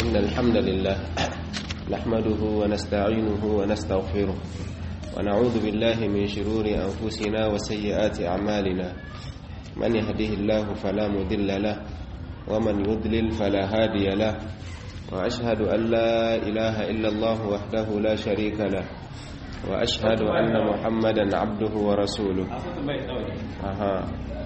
إن الحمد لله نحمده ونستعينه ونستغفره ونعوذ بالله من شرور أنفسنا وسيئات أعمالنا من يهده الله فلا مضل له ومن يضلل فلا هادي له وأشهد أن لا إله إلا الله وحده لا شريك له وأشهد أن محمدا عبده ورسوله أها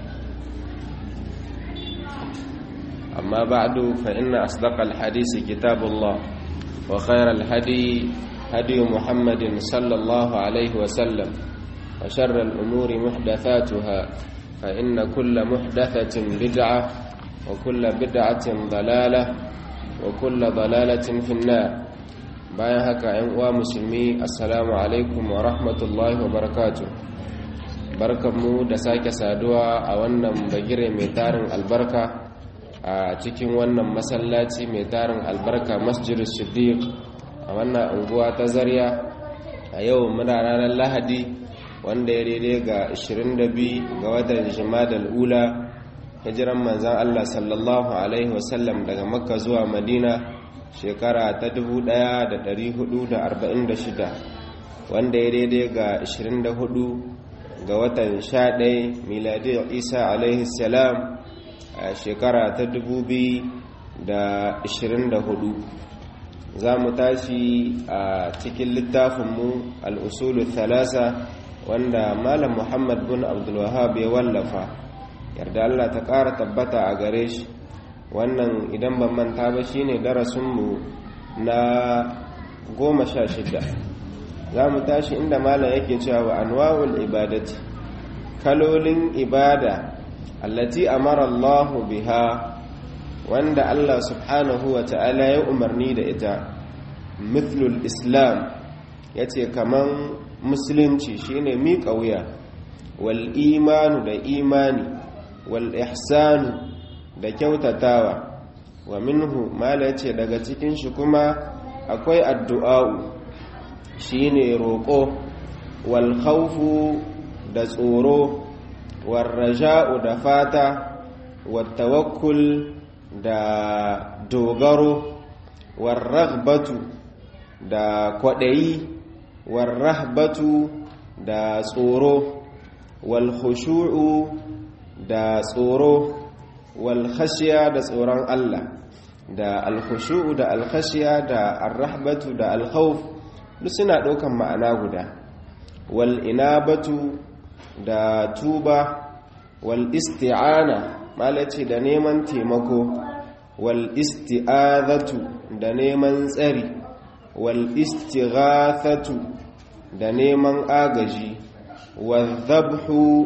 أما بعد فإن أصدق الحديث كتاب الله وخير الهدي هدي محمد صلى الله عليه وسلم وشر الأمور محدثاتها فإن كل محدثة بدعة وكل بدعة ضلالة وكل ضلالة في النار bayan haka ‘yan uwa musulmi assalamu alaikum wa rahmatullahi wa barakatu barkanmu da sake saduwa a wannan bagire mai tarin albarka a cikin wannan masallaci mai tarin albarka masjidus siddiq a wannan unguwa ta zarya a yau muna ranar lahadi wanda ya daidai ga 22 ga watan jimadal ula hijiran manzan allah sallallahu alaihi wasallam daga makka zuwa madina shekara ta 1446 wanda ya daidai ga 24 ga watan 11 miladiyar isa alaihi salam a shekara ta 2024 za mu tashi a cikin littafinmu al'usulu thalasa wanda malam muhammad bin abdulwahab ya wallafa yarda allah ta ƙara tabbata a gare shi wannan idan ban manta ba shine darasinmu na goma sha shida za mu tashi inda malam yake cewa wa anwa'ul ibadati kalolin ibada allati amara Allahu biha wanda Allah subhanahu wa ta'ala ya umarni da ita mithlul islam yace kaman musulunci shine miƙa wuya wal imanu da imani wal ihsanu da kyautatawa wa minhu mala ce daga cikin shi kuma akwai addu'a'u shine roƙo wal khawfu da tsoro wal raja'u da fata wal tawakkul da dogaro wal raghbatu da kwaɗayi wal rahbatu da tsoro wal khushu'u da tsoro walkhashiya da tsoron Allah da alkhushu'u da alkhashiya da arrahbatu da alkhawf duk suna ɗaukan ma'ana guda wal inabatu da tuba wal isti'ana malaci da neman taimako wal isti'azatu da neman tsari wal istighathatu da neman agaji wal dhabhu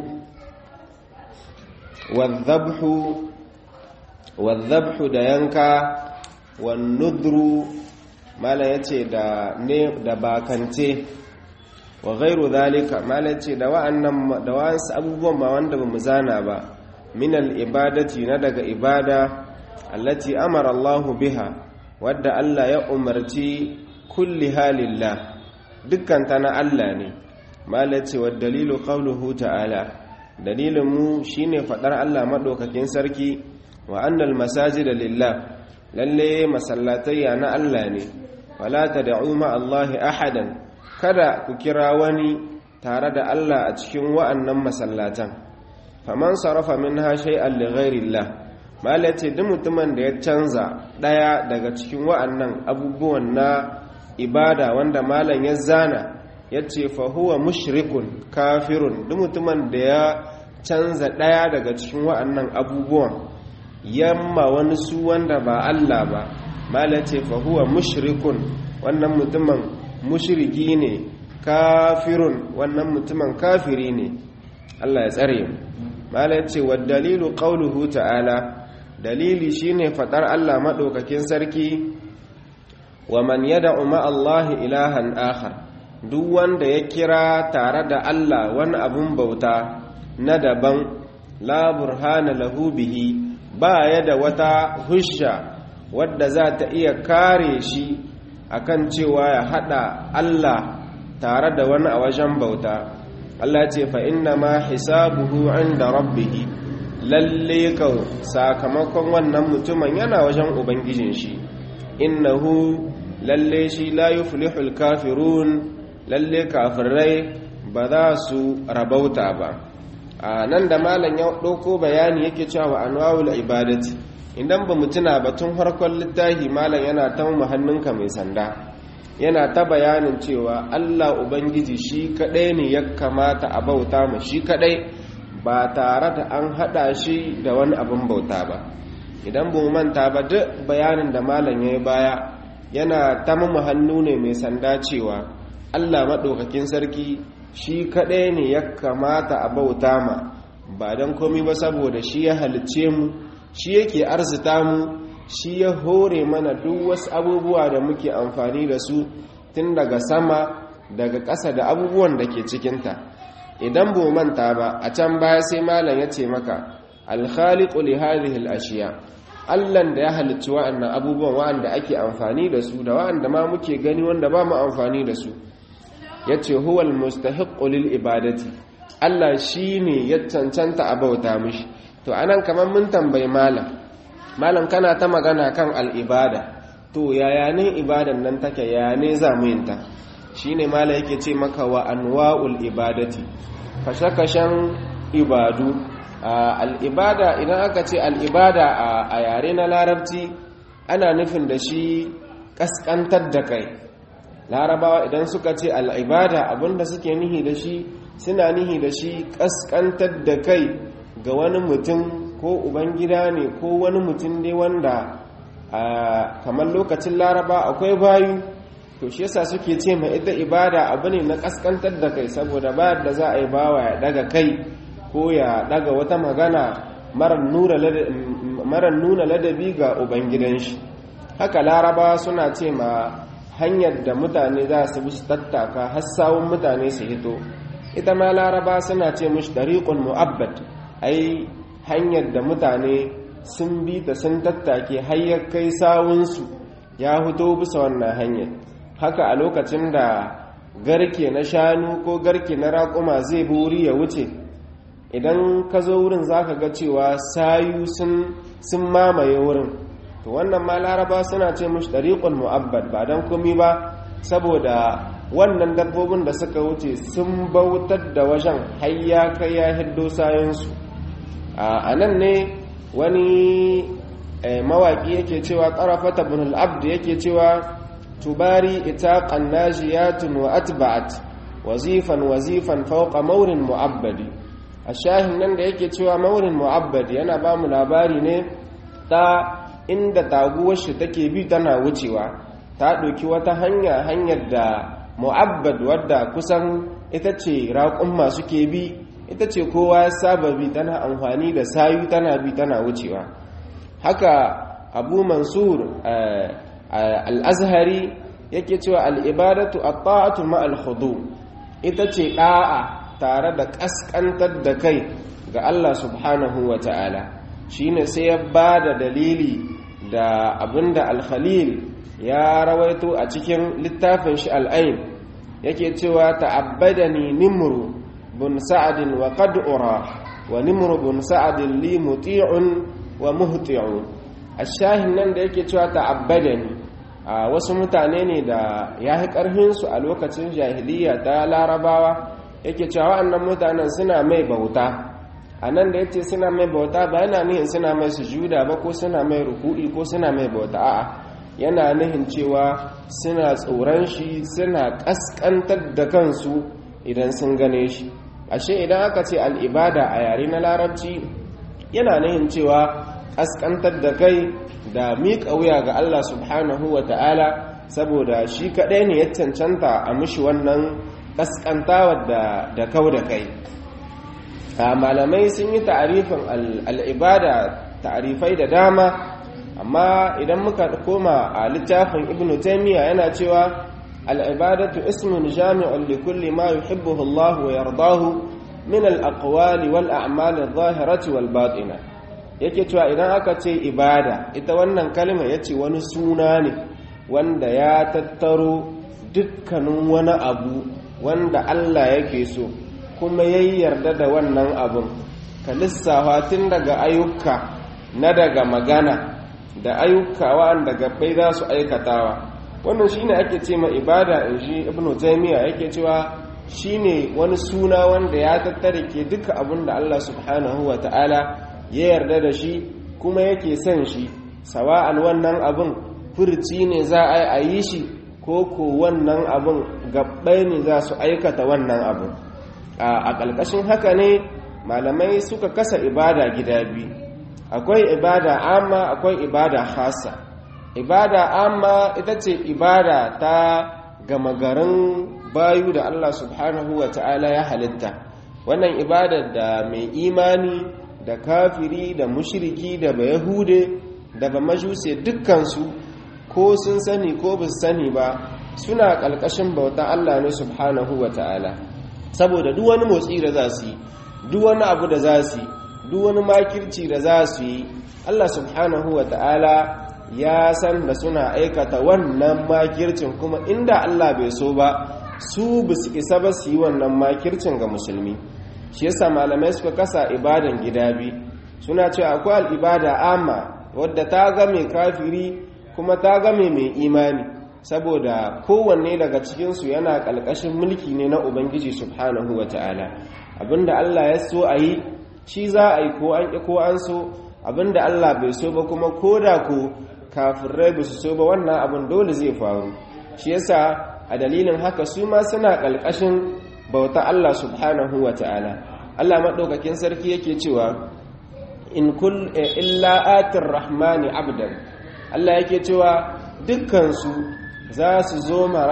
wal wadhabhu da yanka wan nudru mala yace da ne da bakance wa ghairu zalika mala yace da wa'annan da wasu abubuwan ba wanda bamu zana ba min al ibadati na daga ibada allati amara Allahu biha wadda Allah ya umarci kulli halillah dukkan ta na Allah ne mala yace wa dalilu qawluhu ta'ala dalilin mu shine fadar Allah madaukakin sarki wa annal masajida lillah lalle masallatayya na Allah ne wala tad'u ma Allah ahadan kada ku kira wani tare da Allah a cikin wa'annan masallatan faman sarafa minha shay'an li ghairillah malace duk mutumin da ya canza daya daga cikin wa'annan abubuwan na ibada wanda malam ya zana yace fa huwa mushrikun kafirun duk mutumin da ya canza daya daga cikin wa'annan abubuwan yamma wani su wanda ba Allah ba mala ce fa huwa mushrikun wannan mutumin mushriki ne kafirun wannan mutumin kafiri ne Allah ya tsare mu mala ce wa dalilu qauluhu ta'ala dalili shine fadar Allah madaukakin sarki wa man yad'u ma Allah ilahan akhar duk wanda ya kira tare da Allah wani abun bauta na daban la burhana lahu bihi ba ya da wata husha wadda za ta iya kare shi akan cewa ya hada Allah tare da wani a wajen bauta Allah ce fa inna ma hisabuhu inda rabbihi lalle ka sakamakon wannan mutumin yana wajen ubangijin shi innahu lalle shi la yuflihul kafirun lalle kafirai ba za su rabauta ba a nan da malam ya ɗauko bayani yake cewa anwa'ul ibadati idan ba mu tuna batun harkon littafi malam yana ta mu hannunka mai sanda yana ta bayanin cewa Allah ubangiji shi kadai ne ya kamata a bauta mu shi kadai ba tare da an hada shi da wani abin bauta ba idan ba mu manta ba duk bayanin da malam ya yi baya yana ta mu hannu ne mai sanda cewa Allah maɗaukakin sarki shi kaɗai ne ya kamata a bauta ma ba don komi ba saboda shi ya halicce mu shi yake arzita mu shi ya hore mana duk wasu abubuwa da muke amfani da su tun daga sama daga ƙasa da abubuwan da ke cikinta idan bu manta ba a can baya sai malam ya ce maka alkhaliqu li hadhihi al-ashiya Allahn da ya halicci wa'annan abubuwan wa'anda ake amfani da su da wa'anda ma muke gani wanda ba mu amfani da su ya ce huwal mustahiqqu lil ibadati Allah shine ya cancanta a bauta mishi to anan kamar mun tambayi malam malam kana ta magana kan al'ibada to yaya ne ibadan nan take yaya ne za mu yin ta shine malam yake ce maka wa anwa'ul ibadati kashe-kashen ibadu al'ibada idan aka ce al'ibada a yare na larabci ana nufin da shi kaskantar da kai larabawa idan suka ce al'ibada abinda suke nihi da shi suna nihi da shi kaskantar da kai ga wani mutum ko ubangida ne ko wani mutum dai wanda kamar lokacin laraba akwai bayu to shi yasa suke ce mai ita ibada abu ne na kaskantar da kai saboda bayar da za a yi bawa ya daga kai ko ya daga wata magana marar nuna ladabi ga ubangidan shi haka laraba suna ce ma hanyar da mutane za su bi su tattaka hassawun mutane su hito ita ma laraba suna ce mushi dariƙun mu'abbad ai hanyar da mutane sun bi ta sun tattake hayyar kai sawunsu ya hito bisa wannan hanyar haka a lokacin da garke na shanu ko garke na raƙuma zai bi wuri ya wuce idan ka zo wurin za ka ga cewa sayu sun mamaye wurin to wannan ma laraba suna ce mushi ɗariƙon mu'abbad ba don komi ba saboda wannan dabbobin da suka wuce sun bautar da wajen hayya kai ya hiddo sayansu a nan ne wani mawaƙi yake cewa ƙarafata bin al'abd yake cewa tubari itaqan najiyatun wa atba'at wazifan wazifan fawqa maurin mu'abbadi a shahin nan da yake cewa maurin mu'abbad yana ba mu labari ne ta inda taguwar shi take bi tana wucewa ta ɗauki wata hanya hanyar da mu'abbad wadda kusan ita ce raƙumma suke bi ita ce kowa ya saba bi tana amfani da sayu tana bi tana wucewa haka abu mansur al-azhari yake cewa al-ibadatu at-ta'atu ma al-khudu ita ce ɗa'a tare da ƙasƙantar da kai ga Allah subhanahu wa ta'ala shi ne sai ya ba da dalili da abinda al-khalil ya rawaito a cikin littafin shi al'ain yake cewa ta'abbadani nimru bun sa'adin wa qad'ura wa nimru bun sa'adin li muti'un wa muhti'un ashahin nan da yake cewa ta'abbadani a wasu mutane ne da ya yi ƙarfinsu a lokacin jahiliya ta larabawa yake cewa wa'annan mutanen suna mai bauta a nan da ya ce suna mai bauta ba yana nihin suna mai sujuda ba ko suna mai ruku'i ko suna mai bauta a'a yana nihin cewa suna tsoron shi suna ƙasƙantar da kansu idan sun gane shi ashe idan aka ce al'ibada a yare na larabci yana nihin cewa ƙasƙantar da kai da miƙa wuya ga Allah subhanahu wa ta'ala saboda shi kaɗai ne ya cancanta a mushi wannan ƙasƙantawar da kau da kai malamai sun yi ta'arifin al'ibada ta'arifai da dama amma idan muka koma a littafin ibn taimiyya yana cewa al'ibadatu ismun jami'un li kulli ma yuhibbuhu Allah wa yardahu min al-aqwali wal a'mal adh-dhahirati wal batina yake cewa idan aka ce ibada ita wannan kalma yace wani suna ne wanda ya tattaro dukkanin wani abu wanda Allah yake so kuma ya yarda da wannan abun ka lissafa tun daga ayyuka na daga magana da ayyuka wa'anda gabbai za su aikatawa wannan shine ake ce ma ibada in shi ibnu taymiya yake cewa shine wani suna wanda ya tattare ke duka abin da Allah subhanahu wa ta'ala ya yarda da shi kuma yake son shi sawa'an wannan abin furci ne za a yi shi ko ko wannan abin gabbai ne za su aikata wannan abin a ƙalƙashin haka ne malamai suka kasa ibada gida biyu akwai ibada amma akwai ibada hasa ibada amma ita ce ibada ta gama garin bayu da Allah subhanahu wa ta'ala ya halitta wannan ibada da mai imani da kafiri da mushriki da bayahude da ba majuse dukkansu ko sun sani ko ba sani ba suna ƙalƙashin bauta Allah ne subhanahu wa ta'ala saboda duk wani motsi da za su yi duk wani abu da za su yi duk wani makirci da za su yi Allah subhanahu wa ta'ala ya san da suna aikata wannan makircin kuma inda Allah bai so ba su ba su isa ba su yi wannan makircin ga musulmi shi yasa malamai suka kasa ibadan gida bi suna cewa akwai al'ibada amma wadda ta game kafiri kuma ta game mai imani saboda kowanne daga cikinsu yana ƙalƙashin mulki ne na ubangiji subhanahu wa ta'ala abinda Allah ya so a yi shi za a yi ko an ƙi ko an so abinda Allah bai so ba kuma ko da ko kafirai ba su so ba wannan abin dole zai faru shi yasa a dalilin haka su ma suna ƙalƙashin bauta Allah subhanahu wa ta'ala Allah maɗaukakin sarki yake cewa in kul illa atir rahmani abdan Allah yake cewa dukkansu za su zo ma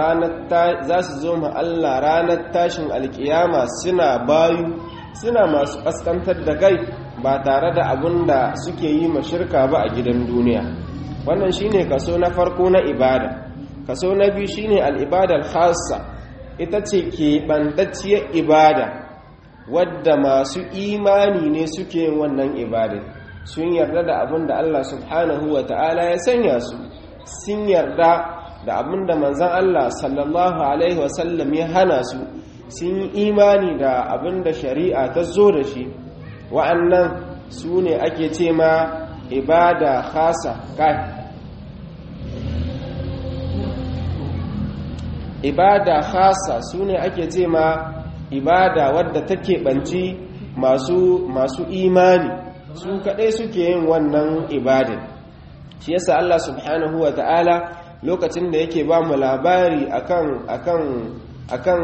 Allah ranar tashin alkiyama suna bayu suna masu ƙasƙantar da kai ba tare da abin da suke yi ma shirka ba a gidan duniya wannan shine kaso na farko na ibada kaso na biyu shine al'ibadar khassa ita ce keɓantacciyar ibada wadda masu imani ne suke yin wannan ibada sun yarda da abin da Allah subhanahu wa ta'ala ya sanya su sun yarda da abin da manzan Allah sallallahu alaihi wasallam ya hana su sun yi imani da abin da shari'a ta zo da shi wa'annan su ne ake ce ma ibada khasa kai ibada khasa su ne ake ce ma ibada wadda take banci masu masu imani su kadai suke yin wannan ibadin shi yasa Allah subhanahu wa ta'ala lokacin da yake ba mu labari akan akan akan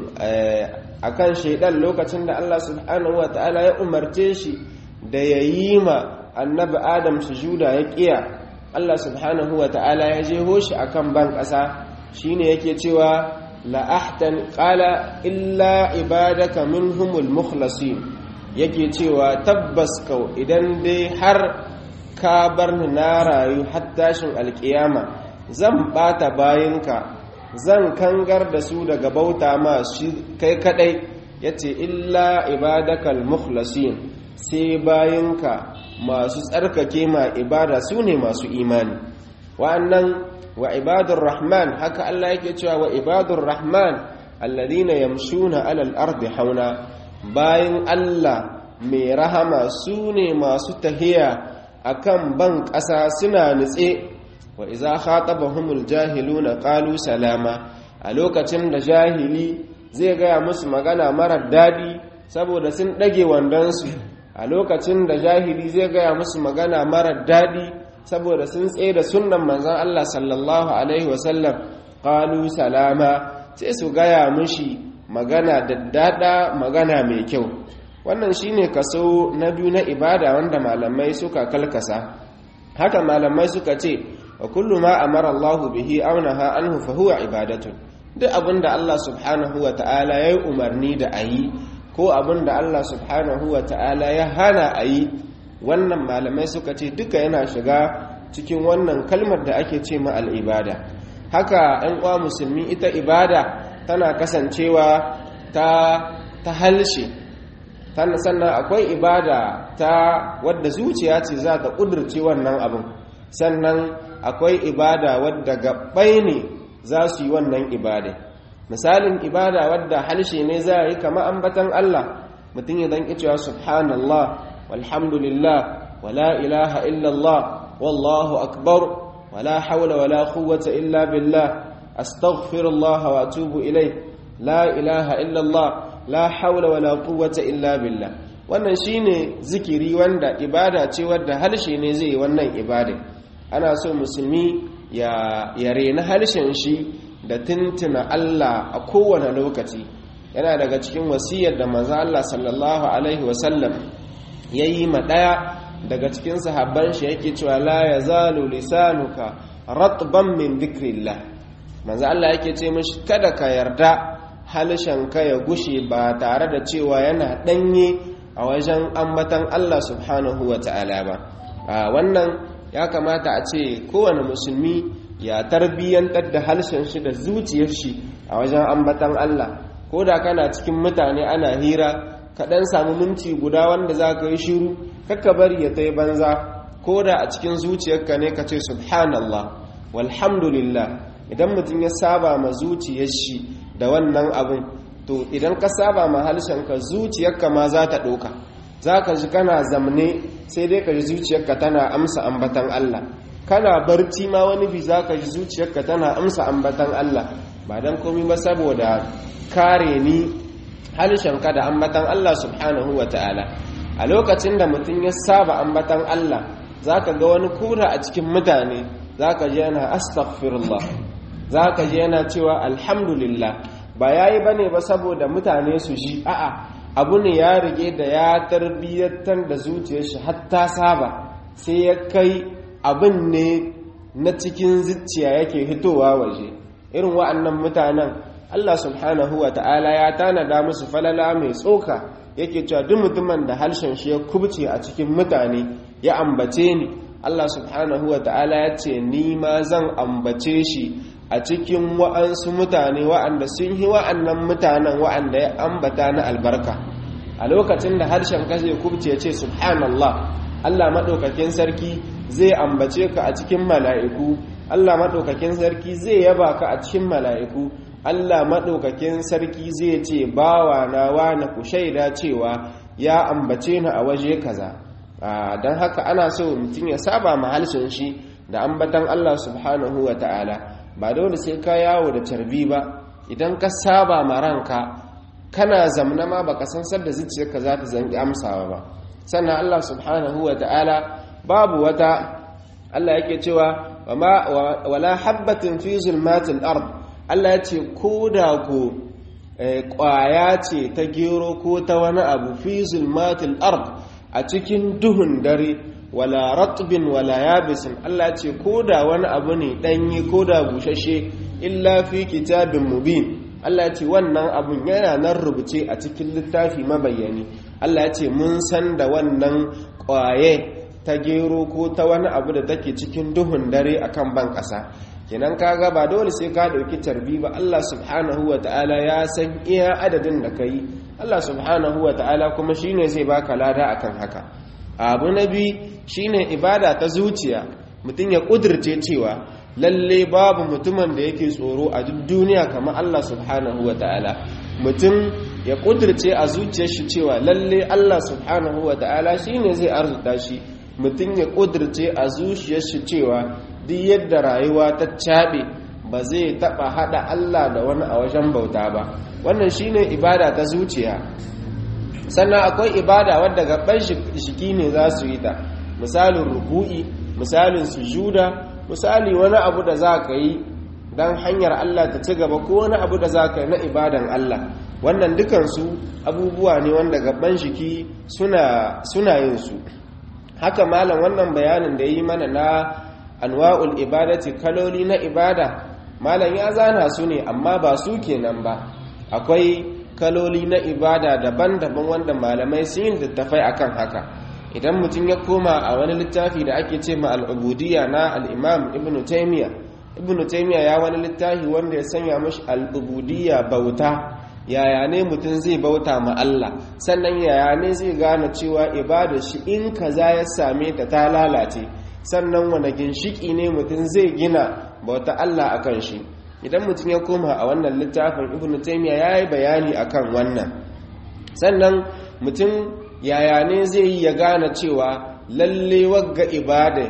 akan shaidan lokacin da Allah subhanahu wa ta'ala ya umarce shi da yayi ma annabi Adam sujuda ya kiya Allah subhanahu wa ta'ala ya jeho shi akan ban ƙasa shine yake cewa la ahtan qala illa ibadaka minhumul mukhlasin yake cewa tabbas kau idan dai har ka bar ni na rayu har tashin alkiyama zan bata bayinka zan kangar da su daga bauta ma shi kai kadai yace illa ibadakal mukhlasin sai bayinka masu tsarkake ma ibada su ne masu imani wa'annan wa ibadur rahman haka Allah yake cewa wa ibadur rahman alladhina yamshuna alal ardi hauna bayin Allah mai rahama su ne masu tahiya akan ban ƙasa suna nutse wa iza khatabahumul jahiluna qalu salama a lokacin da jahili zai gaya musu magana marar dadi saboda sun dage wandonsu a lokacin da jahili zai gaya musu magana marar dadi saboda sun tsaye da sunnan manzon Allah sallallahu alaihi wasallam qalu salama sai su gaya mushi magana daddada magana mai kyau wannan shine kaso na biyu na ibada wanda malamai suka kalkasa haka malamai suka ce wa kullu ma amara Allah bihi aw naha anhu fa huwa ibadatun duk abinda Allah subhanahu wa ta'ala yayi umarni da ayi ko abinda Allah subhanahu wa ta'ala ya hana ayi wannan malamai suka ce duka yana shiga cikin wannan kalmar da ake ce ma al-ibada haka ɗan uwa musulmi ita ibada tana kasancewa ta ta halshe sannan akwai ibada ta wadda zuciya ce za ta ƙudurce wannan abin sannan akwai ibada wadda gaɓai ne za su yi wannan ibada misalin ibada wadda halshe ne za a yi kama ambatan Allah mutum ya zanki cewa subhanallah walhamdulillah wala ilaha illallah wallahu akbar wala hawla wala quwwata illa billah astaghfirullah wa atubu ilayh la ilaha illa Allah la hawla wala quwwata illa billah wannan shine zikiri wanda ibada ce wadda harshe ne zai yi wannan ibada ana so musulmi ya ya rena harshen shi da tuntuna Allah a kowane lokaci yana daga cikin wasiyar da manzo Allah sallallahu alaihi wasallam yayi ma daya daga cikin sahabban shi yake cewa la yazalu lisanuka ratban min dhikrillah manzo Allah yake ce mishi kada ka yarda ka ya gushe ba tare da cewa yana danye a wajen ambatan Allah subhanahu ta'ala ba wannan ya kamata a ce kowane musulmi ya tarbiyyantar da harshen shi da zuciyar shi a wajen ambatan Allah ko da kana cikin mutane ana hira ka dan samu minti guda wanda za ka yi shiru kakka bari ya tai banza ko da a cikin zuciyarka ne ka ce subhanallah walhamdulillah idan mutum ya saba ma zuciyar shi da wannan abin to idan ka saba ma ka zuciyarka ma za ta ɗoka za ka ji kana zamne sai dai ka ji zuciyarka tana amsa ambatan Allah kana barci ma wani bi za ka ji zuciyarka tana amsa ambatan Allah ba don komi ba saboda kare ni ka da ambatan Allah subhanahu wa ta'ala a lokacin da mutum ya saba ambatan Allah za ka ga wani kura a cikin mutane za ka ji yana astaghfirullah za ka ji yana cewa alhamdulillah ba ya yi ba ne ba saboda mutane su ji a'a abu ne ya rige da ya tarbiyyantar da zuciyar shi hatta saba sai ya kai abin ne na cikin zuciya yake hitowa waje irin wa'annan mutanen Allah subhanahu wa ta'ala ya tanada musu falala mai tsoka yake cewa duk mutumin da harshen shi ya kubce a cikin mutane ya ambace ni Allah subhanahu wa ta'ala ya ce ni ma zan ambace shi a cikin wa'ansu mutane wa'anda sun yi wa'annan mutanen wa'anda ya ambata na albarka a lokacin da harshen ka zai kubce ya ce subhanallah Allah maɗaukakin sarki zai ambace ka a cikin mala'iku Allah maɗaukakin sarki zai yaba ka a cikin mala'iku Allah maɗaukakin sarki zai ce bawa na wane ku shaida cewa ya ambace ni a waje kaza don haka ana so mutum ya saba ma harshen shi da ambatan Allah subhanahu wa ta'ala ba dole sai ka yawo da carbi ba idan ka saba ma ranka kana zamna ma baka san sadda zuciyarka za ta zangi amsawa ba sannan Allah subhanahu wa ta'ala babu wata Allah yake cewa wala habbatin fi zulmatil ard Allah ya ce ko da ko kwaya ce ta gero ko ta wani abu fi zulmatil ard a cikin duhun dare wala ratbin wala yabisin Allah ce ko da wani abu ne danyi ko da bushashe illa fi kitabin mubin Allah ce wannan abun yana nan rubuce a cikin littafi mabayyani Allah ce mun san da wannan kwaye ta gero ko ta wani abu da take cikin duhun dare akan ban ƙasa kenan kaga ba dole sai ka dauki tarbi ba Allah subhanahu wa ta'ala ya san iya adadin da kai Allah subhanahu wa ta'ala kuma shine zai baka lada akan haka abu na biyu shine ibada ta zuciya mutum ya kudirce cewa lalle babu mutumin da yake tsoro a duk duniya kamar Allah subhanahu wa ta'ala mutum ya kudirce a zuciyar shi cewa lalle Allah subhanahu wa ta'ala shine zai arzuta shi mutum ya kudirce a zuciyar shi cewa duk yadda rayuwa ta caɓe ba zai taɓa haɗa Allah da wani a wajen bauta ba wannan shine ibada ta zuciya sannan akwai ibada wadda gaban shiki ne za su yi ta misalin ruku'i misalin sujuda misali wani abu da za ka yi don hanyar Allah ta ci gaba ko wani abu da za ka yi na ibadan Allah wannan dukansu abubuwa ne wanda gaban shiki suna yin su haka malam wannan bayanin da yi mana na anwa'ul ibadati kaloli na ibada malam ya zana su ne amma ba su kenan ba akwai kaloli na ibada daban-daban wanda malamai sun yi littattafai akan haka idan mutum ya koma a wani littafi da ake ce ma al'ubudiyya na al'imam ibn taimiyya ibn taimiyya ya wani littafi wanda ya sanya mashi al'ubudiyya bauta yaya ne mutum zai bauta ma Allah sannan yaya ne zai gane cewa ibada shi in kaza ya same ta ta lalace sannan wani ginshiki ne mutum zai gina bauta Allah akan shi idan mutum ya koma a wannan littafin ibn taymiya yayi bayani akan wannan sannan mutum yaya ne zai yi ya gane cewa lalle wagga ibada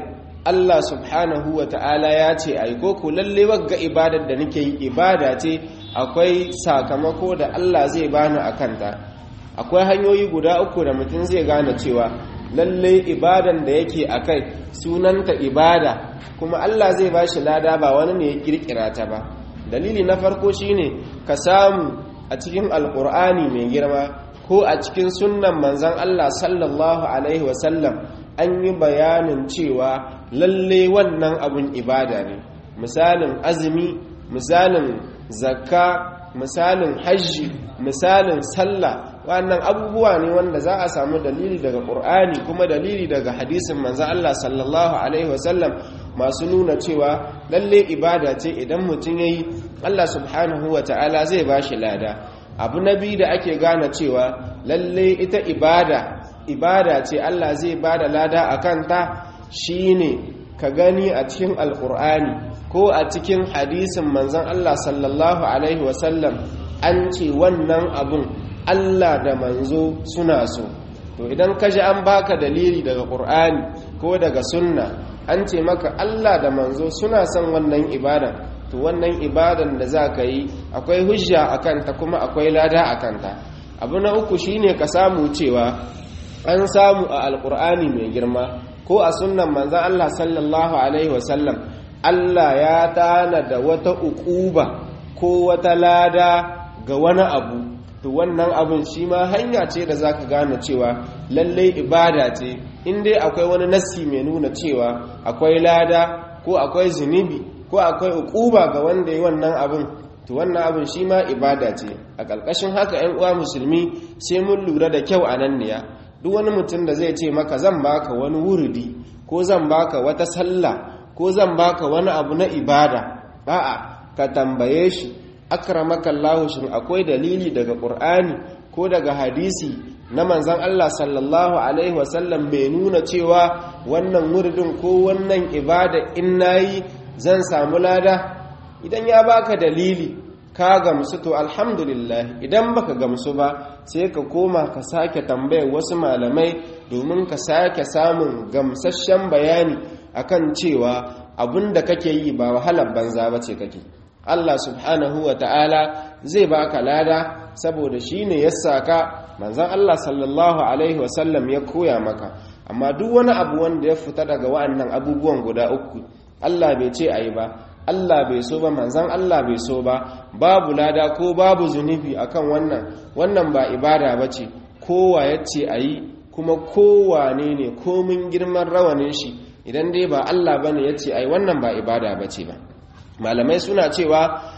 Allah subhanahu wa ta'ala ya ce ai ko ku lalle wagga ibadar da nake yi ibada ce akwai sakamako da Allah zai bani akan ta akwai hanyoyi guda uku da mutum zai gane cewa lalle ibadan da yake akai sunanta ibada kuma Allah zai bashi lada ba wani ne ya kirkira ta ba dalili na farko shine ka samu a cikin alkur'ani mai girma ko a cikin sunnan manzan Allah sallallahu alaihi wasallam an yi bayanin cewa lalle wannan abun ibada ne misalin azumi misalin zakka misalin hajji misalin sallah wannan abubuwa ne wanda za a samu dalili daga ƙur'ani kuma dalili daga hadisin manzan Allah sallallahu alaihi wasallam masu nuna cewa lalle ibada ce idan mutum ya yi Allah subhanahu wa ta'ala zai ba shi lada abu na biyu da ake gane cewa lalle ita ibada ibada ce Allah zai ba da lada a kanta shine ka gani a cikin alkur'ani ko a cikin hadisin manzan Allah sallallahu alaihi wasallam an ce wannan abun Allah da manzo suna so to idan ka ji an baka dalili daga ƙur'ani ko daga sunna an ce maka Allah da manzo suna son wannan ibadan to wannan ibadan da za ka yi akwai hujja a kanta kuma akwai lada a kanta abu na uku shine ka samu cewa an samu a alkur'ani mai girma ko a sunnan manzan Allah sallallahu alaihi wasallam Allah ya tana da wata ukuba ko wata lada ga wani abu to wannan abun shi ma hanya ce da za ka gane cewa lallai ibada ce in dai akwai wani nassi mai nuna cewa akwai lada ko akwai zunubi ko akwai ukuba ga wanda yi wannan abin to wannan abin shi ma ibada ce a ƙarƙashin haka 'yan uwa musulmi sai mun lura da kyau a nan niya duk wani mutum da zai ce maka zan baka wani wuridi ko zan baka wata sallah ko zan baka wani abu na ibada a'a ka tambaye shi akramaka Allah shin akwai dalili daga Qur'ani ko daga hadisi na manzon Allah sallallahu alaihi wasallam bai nuna cewa wannan wuridin ko wannan ibada in nayi zan samu lada idan ya baka dalili ka gamsu to alhamdulillah idan baka gamsu ba sai ka koma ka sake tambayar wasu malamai domin ka sake samun gamsasshen bayani akan cewa abinda kake yi ba wahalar banza bace kake Allah subhanahu wa ta'ala zai baka lada saboda shine ya saka manzon Allah sallallahu alaihi wasallam ya koya maka amma duk wani abu wanda ya fita daga wa'annan abubuwan guda uku Allah bai ce ayi ba Allah bai so ba manzan Allah bai so ba babu lada ko babu zunubi akan wannan wannan ba ibada ba ce kowa ya ce a yi kuma kowane ne komin girman rawanin shi idan dai ba Allah ba ne ya ce a yi wannan ba ibada ba ce ba malamai suna cewa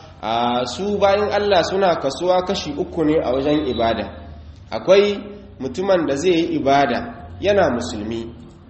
a su bayan Allah suna kasuwa kashi uku ne a wajen ibada akwai mutumin da zai yi ibada yana musulmi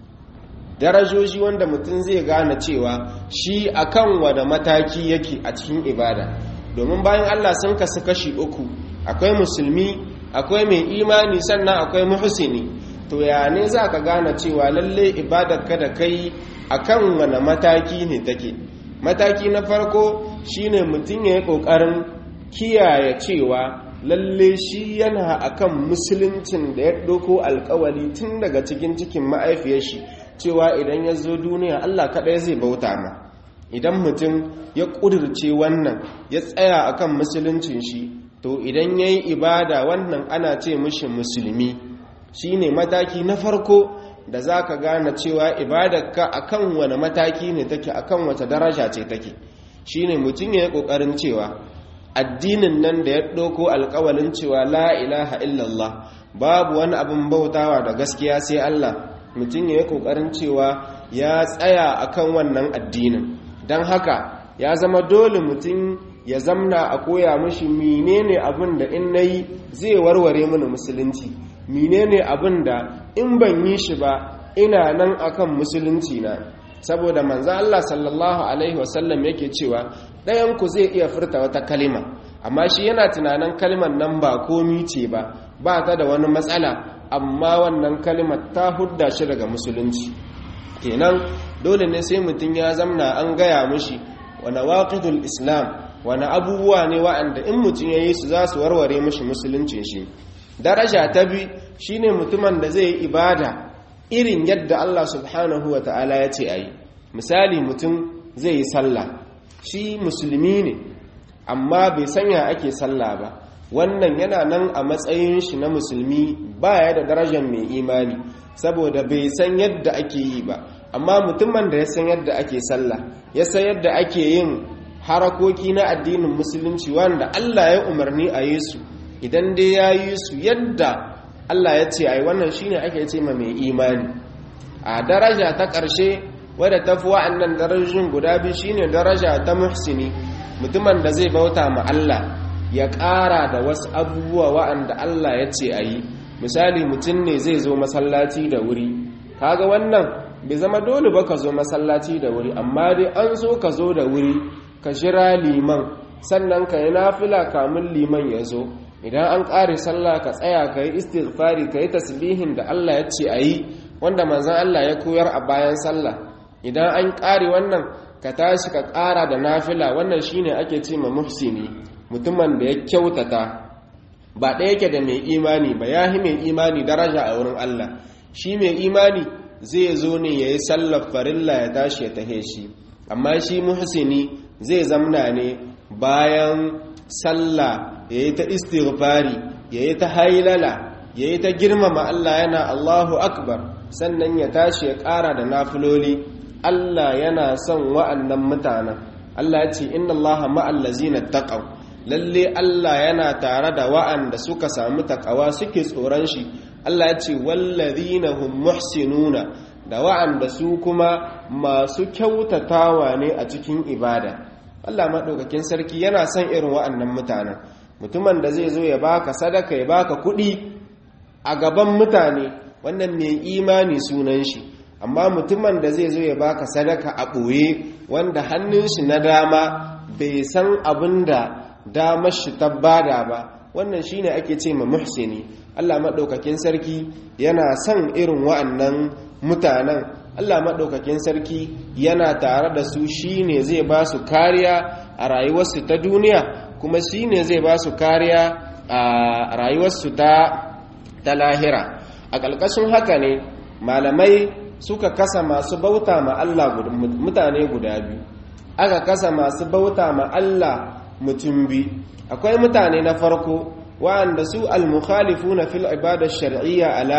darajoji wanda mutum zai gane cewa shi akan wada mataki yake a cikin ibada domin bayan Allah sun kasu kashi uku akwai musulmi akwai mai imani sannan akwai muhsini to ya ne za ka gane cewa lalle ibadarka da kai akan wani mataki ne take mataki na farko shine mutum ya yi ƙoƙarin kiyaye cewa lalle shi yana akan musuluncin da ya ɗauko alkawali tun daga cikin cikin ma'aifiyar shi cewa idan ya zo duniya Allah kaɗai zai bauta ma idan mutum ya ƙudurce wannan ya tsaya akan musuluncin shi to idan ya yi ibada wannan ana ce mishi musulmi shi ne mataki na farko da za ka gane cewa ibadarka akan wani mataki ne take akan wata daraja ce take shi ne mutum ya yi ƙoƙarin cewa addinin nan da ya ɗauko alƙawalin cewa la ilaha illallah babu wani abin bautawa da gaskiya sai Allah mutum ya yi ƙoƙarin cewa ya tsaya a kan wannan addinin don haka ya zama dole mutum ya zamna a koya mashi menene abin da in na yi zai warware mini musulunci menene abin da in ban yi shi ba ina nan akan musulunci na saboda manzo Allah sallallahu alaihi wasallam yake cewa ɗayan ku zai iya furta wata kalima amma shi yana tunanin kalimar nan ba komi ce ba ba ta da wani matsala amma wannan kalimar ta hudda shi daga musulunci kenan dole ne sai mutum ya zamna an gaya mishi wani waƙidul islam wani abubuwa ne wa'anda in mutum ya yi su za su warware mishi musuluncin shi daraja ta bi shine mutumin da zai yi ibada irin yadda Allah subhanahu wa ta'ala ya ce a yi misali mutum zai yi sallah shi musulmi ne amma bai sanya ake sallah ba wannan yana nan a matsayin shi na musulmi baya da darajar mai imani saboda bai san yadda ake yi ba amma mutumin da ya san yadda ake sallah ya san yadda ake yin harakoki na addinin musulunci wanda Allah ya umarni a yi su idan dai ya yi su yadda Allah ya ce ai wannan shine ake ce ma mai imani a daraja ta ƙarshe wadda ta fi wa'annan darajin guda biyu shine daraja ta muhsini mutumin da zai bauta ma Allah ya ƙara da wasu abubuwa wa'anda Allah ya ce a yi misali mutum ne zai zo masallaci da wuri kaga wannan bai zama dole ba ka zo masallaci da wuri amma dai an so ka zo da wuri ka jira liman sannan ka yi nafila kamun liman ya zo idan an ƙare sallah ka tsaya ka yi istighfari ka yi tasbihin da Allah ya ce a yi wanda manzan Allah ya koyar a bayan sallah idan an ƙare wannan ka tashi ka ƙara da nafila wannan shine ake ce ma muhsini mutumin da ya kyautata ba ɗaya yake da mai imani ba ya hi mai imani daraja a wurin Allah shi mai imani zai zo ne ya yi sallar farilla ya tashi ya tahe shi amma shi muhsini zai zamna ne bayan sallah ya yi ta istighfari ya yi ta hailala ya yi ta girmama Allah yana Allahu akbar sannan ya tashi ya ƙara da nafiloli Allah yana son wa'annan mutanen Allah ya ce inna Allah ma'allazina taqaw lalle Allah yana tare da wa'anda suka samu takawa suke tsoron shi Allah ya ce wallazina hum muhsinuna da wa'anda su kuma masu kyautatawa ne a cikin ibada Allah maɗaukakin sarki yana son irin wa'annan mutanen mutumin da zai zo ya baka sadaka ya baka kuɗi a gaban mutane wannan mai imani sunan shi amma mutumin da zai zo ya baka sadaka a ɓoye wanda hannun shi na dama bai san abin da damar shi ta bada ba wannan shine ake ce ma muhsini Allah maɗaukakin sarki yana son irin wa'annan mutanen Allah maɗaukakin sarki yana tare da su shine zai ba su kariya a rayuwarsu ta duniya kuma shine zai ba su kariya a rayuwarsu ta ta lahira a ƙalƙashin haka ne malamai suka kasa masu bauta ma Allah mutane guda biyu aka kasa masu bauta ma Allah mutum bi akwai mutane na farko wa'anda su al-mukhalifuna fil ibada shar'iyya ala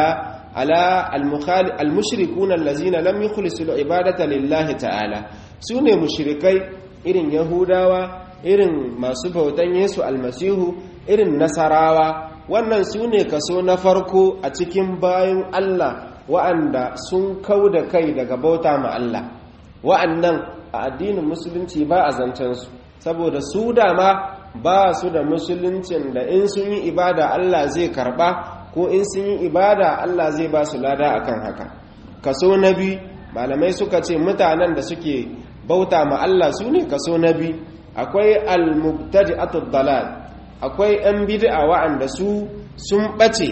ala al-mushrikuna allazina lam yukhlisu al-ibadata lillahi ta'ala sune mushrikai irin yahudawa irin masu bautan Yesu almasihu irin nasarawa wannan sune kaso na farko a cikin bayan Allah wa'anda sun kauda kai daga bauta ma Allah wa'annan a addinin musulunci ba a zancen su saboda su dama ba su da musuluncin da in sun yi ibada Allah zai karba ko in sun yi ibada Allah zai ba su lada akan haka kaso na biyu malamai suka ce mutanen da suke bauta ma Allah su ne kaso na biyu akwai al-mubtadi'atud dalal akwai yan bid'a wa'anda su sun bace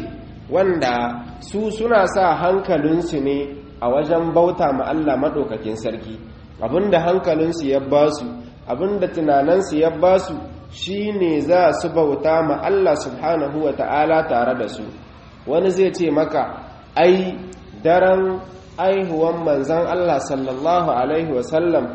wanda su suna sa hankalinsu ne a wajen bauta ma Allah madaukakin sarki abinda hankalinsu ya ba su abinda tunaninsu ya ba su shine za su bauta ma Allah subhanahu wa ta'ala tare da su wani zai ce maka ai daren aihuwan manzan Allah sallallahu Alaihi wasallam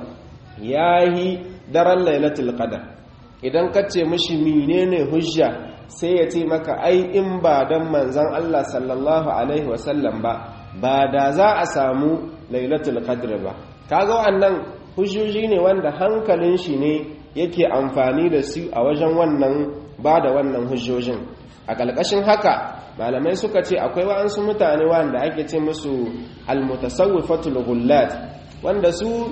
ya yi daren lailatul qadar idan ka ce mashi menene hujja sai ya ce maka ai in ba don manzan Allah sallallahu Alaihi wasallam ba ba da za a samu lailatul qadar ba kaga wannan hujjoji ne wanda hankalin shi ne yake amfani da su a wajen wannan ba da wannan hujjojin a ƙalƙashin haka malamai suka ce akwai wa'ansu mutane wanda ake ce musu almutasawwifatul ghullat wanda su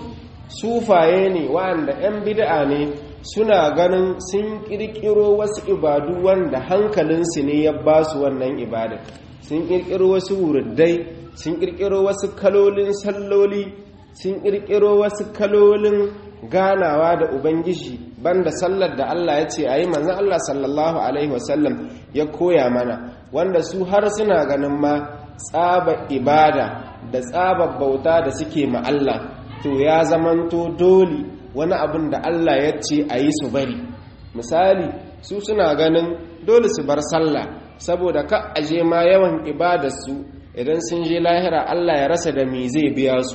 sufaye ne wanda 'yan bid'a ne suna ganin sun kirkiro wasu ibadu wanda hankalinsu ne ya ba su wannan ibada sun kirkiro wasu wurdai sun kirkiro wasu kalolin salloli sun kirkiro wasu kalolin ganawa da ubangiji banda sallar da Allah ya ce ayi manzon Allah sallallahu alaihi wasallam ya koya mana wanda su har suna ganin ma tsaba ibada da tsaba bauta da suke ma Allah to ya zamanto dole wani abin da Allah ya ce a yi su bari misali su suna ganin dole su bar sallah saboda ka aje ma yawan ibadarsu idan sun je lahira Allah ya rasa da me zai biya su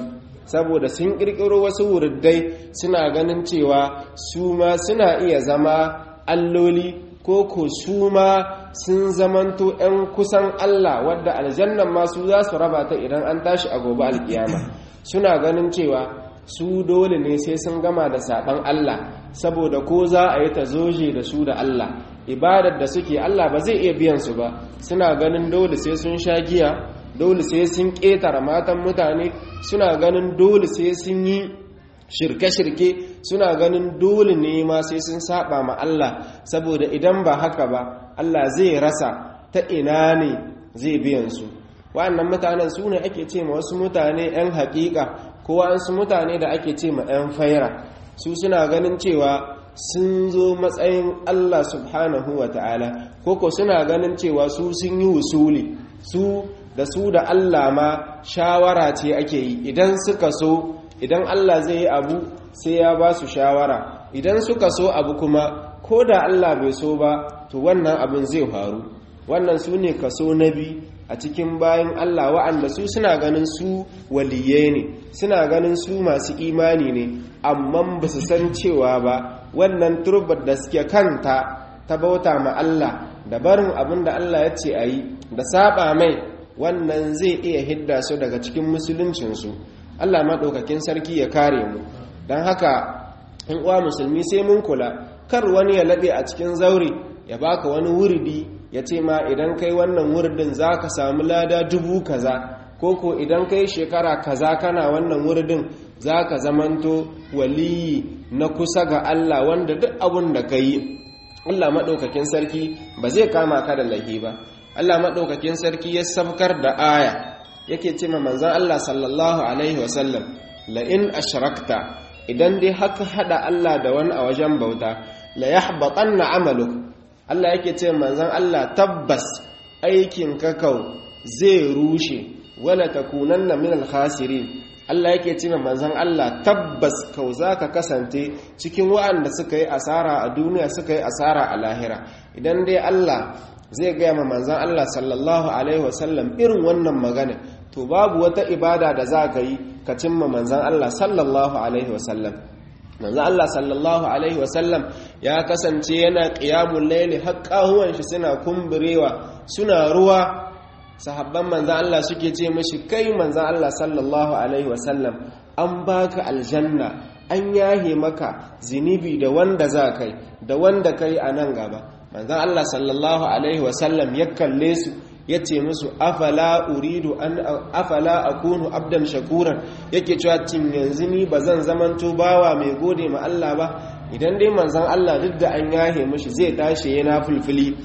saboda sun kirkiro wasu wurdai suna ganin cewa su ma suna iya zama alloli ko ko su ma sun zamanto 'yan kusan Allah wadda aljannan masu za su raba ta idan an tashi a gobe alkiyama suna ganin cewa su dole ne sai sun gama da saɓan Allah saboda ko za a yi ta zoje da su da Allah ibadar da suke Allah ba zai iya biyan su ba suna ganin dole sai sun sha giya dole sai sun ƙetare matan mutane suna ganin dole sai sun yi shirke-shirke suna ganin dole ne ma sai sun saba ma Allah saboda idan ba haka ba Allah zai rasa ta ina ne zai biyan su wa'annan mutanen su ne ake ce ma wasu mutane 'yan haƙiƙa ko wa'ansu mutane da ake ce ma 'yan faira su suna ganin cewa sun zo matsayin Allah subhanahu wa ta'ala koko suna ganin cewa su sun yi wusuli su da su da Allah ma shawara ce ake yi idan suka so idan Allah zai yi abu sai ya ba su shawara idan suka so abu kuma ko da Allah bai so ba to wannan abin zai faru wannan su ne kaso na biyu a cikin bayan Allah wa'anda su suna ganin su waliye ne suna ganin su masu imani ne amma ba su san cewa ba wannan turbar da suke kanta ta bauta ma Allah da barin abin da Allah ya ce a yi da saba mai wannan zai iya hidda su daga cikin musuluncinsu Allah maɗaukakin sarki ya kare mu don haka in uwa musulmi sai mun kula kar wani ya laɓe a cikin zaure ya baka wani wuridi ya ce ma idan kai wannan wuridin za ka samu lada dubu kaza ko ko idan kai shekara kaza kana wannan wuridin za ka zamanto waliyi na kusa ga Allah wanda duk abun da ka yi Allah maɗaukakin sarki ba zai kama ka da lahi ba Allah maɗaukakin sarki ya sabkar da aya yake ce ma manzan Allah sallallahu Alaihi wasallam la'in ashrakta idan dai haka haɗa Allah da wani a wajen bauta la ya na amaluk Allah yake ce manzan Allah tabbas aikin kakau zai rushe wala takunanna min al-khasirin Allah yake ce manzan Allah tabbas kau za ka kasance cikin wa'anda suka yi asara a duniya suka yi asara a lahira idan dai Allah zai gaya ma manzan Allah sallallahu Alaihi wasallam irin wannan magana to babu wata ibada da za ka yi ka cimma manzan Allah sallallahu Alaihi wasallam manzan Allah sallallahu Alaihi wasallam ya kasance yana ƙiyamun laili haƙƙahuwan shi suna kumburewa suna ruwa sahabban manzan Allah suke ce mashi kai manzan Allah sallallahu Alaihi wasallam an baka aljanna an yahe maka zinibi da wanda za kai da wanda kai a nan gaba manzan Allah sallallahu Alaihi wasallam ya kalle su ya ce musu afala uridu an afala akunu abdan shakuran yake cewa cin yanzu ni ba zan zamanto bawa mai gode ma Allah ba idan dai manzan Allah duk da an yahe mishi zai tashi yana fulfuli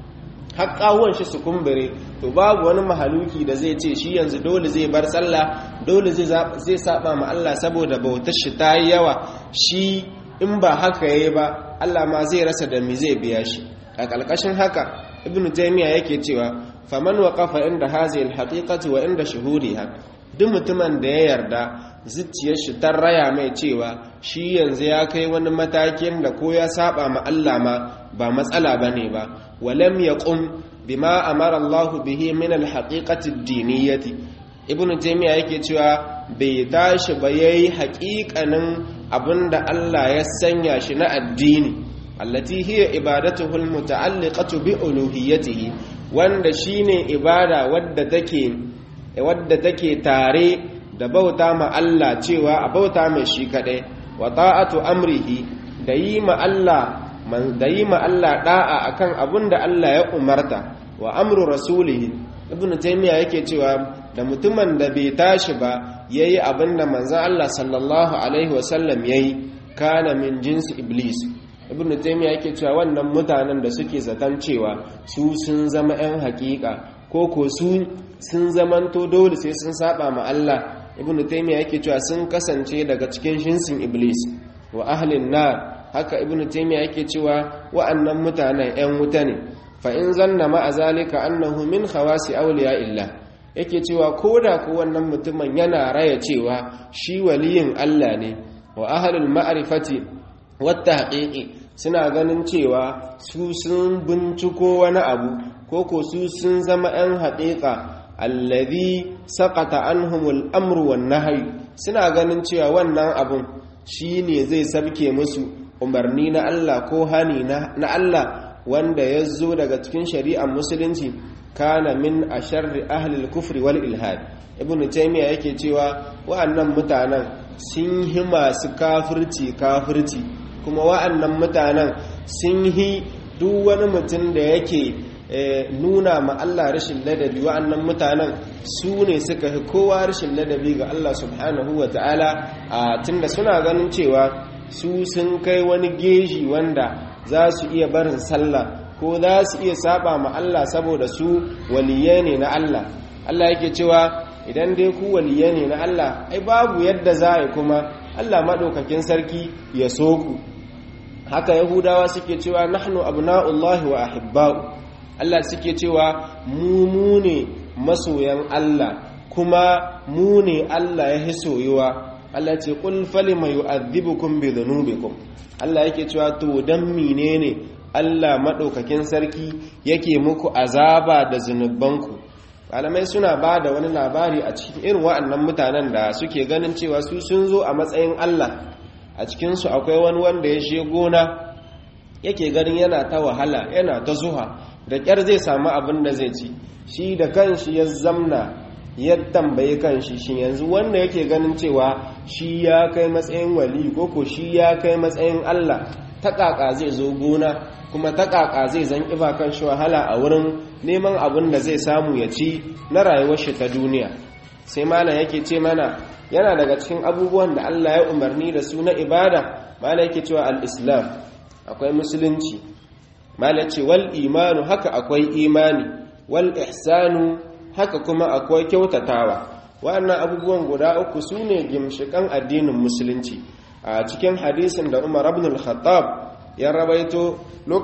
haƙƙawon shi su kumbure to babu wani mahaluki da zai ce shi yanzu dole zai bar sallah dole zai saba ma Allah saboda bautar shi ta yi yawa shi in ba haka yayi ba Allah ma zai rasa da me zai biya shi a ƙarƙashin haka ibnu taymiya yake cewa faman waqafa inda hazihi alhaqiqati wa inda shuhuriha duk mutumin da ya yarda zuciyar shi ta raya mai cewa shi yanzu ya kai wani matakin da ko ya saba ma Allah ma ba matsala bane ba walam yaqum bima amara Allah bihi min alhaqiqati ad-diniyyati ibnu taymiya yake cewa bai tashi ba yayi haƙiƙanin abinda Allah ya sanya shi na addini allati hiya ibadatuhu almuta'alliqatu bi uluhiyyatihi wanda shine ibada wadda take wadda take tare da bauta ma Allah cewa a bauta mai shi kadai wa ta'atu amrihi da yi ma Allah man da yi ma Allah da'a akan abinda Allah ya umarta wa amru rasulihi ibn taymiya yake cewa da mutumin da bai tashi ba yayi abinda manzon Allah sallallahu alaihi wasallam yayi kana min jinsi iblis ibn taymiya yake cewa wannan mutanen da suke zaton cewa su sun zama 'yan hakika ko ko su sun zamanto dole sai sun saba ma Allah ibn taymiya yake cewa sun kasance daga cikin shinsin iblis wa ahlin nar haka ibn taymiya yake cewa wa'annan mutanen 'yan wuta ne fa in zanna ma azalika annahu min khawasi awliya illah yake cewa koda ko wannan mutumin yana raya cewa shi waliyin Allah ne wa ahlul ma'rifati wata haƙiƙi suna ganin cewa su sun binciko wani abu ko ko su sun zama 'yan haƙiƙa allazi saƙata anhumul amru wan nahyi suna ganin cewa wannan abun shi ne zai sabke musu umarni na Allah ko hani na Allah wanda ya zo daga cikin shari'ar musulunci kana min a sharri ahlil kufri wal ilhad ibn taymiya yake cewa wa'annan mutanen sun yi masu kafirci kafirci kuma wa'annan mutanen sun yi duk wani mutum da yake nuna ma Allah rashin ladabi wa'annan mutanen su ne suka fi kowa rashin ladabi ga Allah subhanahu wa ta'ala a tunda suna ganin cewa su sun kai wani geji wanda za su iya barin sallah ko za su iya saba ma Allah saboda su waliye ne na Allah Allah yake cewa idan dai ku waliye ne na Allah ai babu yadda za a kuma Allah maɗaukakin sarki ya so ku haka yahudawa suke cewa nahnu abna'ullahi wa ahibba'u Allah suke cewa mu mu ne masoyan Allah kuma mu ne Allah ya soyuwa Allah ce qul falima yu'adhibukum bi dhunubikum Allah yake cewa to dan menene Allah madaukakin sarki yake muku azaba da zunubanku malamai suna ba da wani labari a cikin irin wa'annan mutanen da suke ganin cewa su sun zo a matsayin Allah a cikinsu akwai wani wanda ya she gona yake ganin yana ta wahala yana ta zuha da ƙyar zai samu abin da zai ci shi da kanshi ya zamna ya tambayi kanshi shi yanzu wanda yake ganin cewa shi ya kai matsayin wali ko ko shi ya kai matsayin Allah ta ƙaƙa zai zo gona kuma ta ƙaƙa zai zan ƙiba kan shi wahala a wurin neman abin da zai samu ya ci na rayuwar shi ta duniya sai malam yake ce mana yana daga cikin abubuwan da Allah ya umarni da su na ibada malam yake cewa al-islam akwai musulunci malam ce wal imanu haka akwai imani wal ihsanu haka kuma akwai kyautatawa wa'annan abubuwan guda uku su ne gimshikan addinin musulunci a cikin hadisin da Umar ibn al-Khattab ya rabaito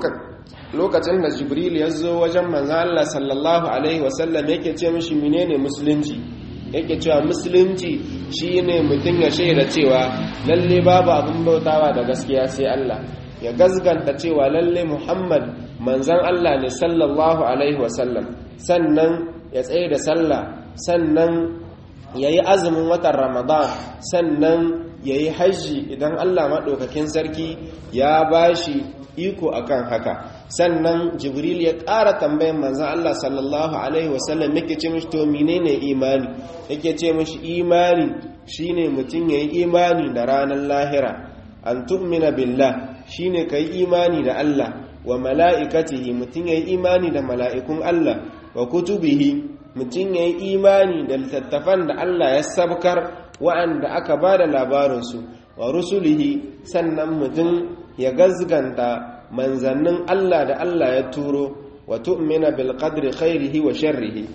lokacin da Jibril ya zo wajen manzo Allah sallallahu alaihi wasallam yake ce mishi menene musulunci yake cewa musulunci shine mutum ya shaida cewa lalle babu abin bautawa da gaskiya sai Allah ya gazganta cewa lalle Muhammad manzon Allah ne sallallahu alaihi wasallam sannan ya tsaye da sallah sannan yayi azumin watan Ramadan sannan yayi hajji idan Allah madaukakin sarki ya bashi iko akan haka sannan jibril ya ƙara tambayin manzan Allah sallallahu alaihi wasallam yake ce mishi to menene imani yake ce mishi imani shine mutum yayi imani da ranar lahira an tu'mina billah shine kai imani da Allah wa mala'ikatihi mutum yayi imani da mala'ikun Allah wa kutubihi mutum yayi imani da littattafan da Allah ya sabkar wa'anda aka bada labarinsu wa rusulihi sannan mutum ya gazganta manzannin Allah da Allah ya turo wa tu'mina bil qadri khairihi wa sharrihi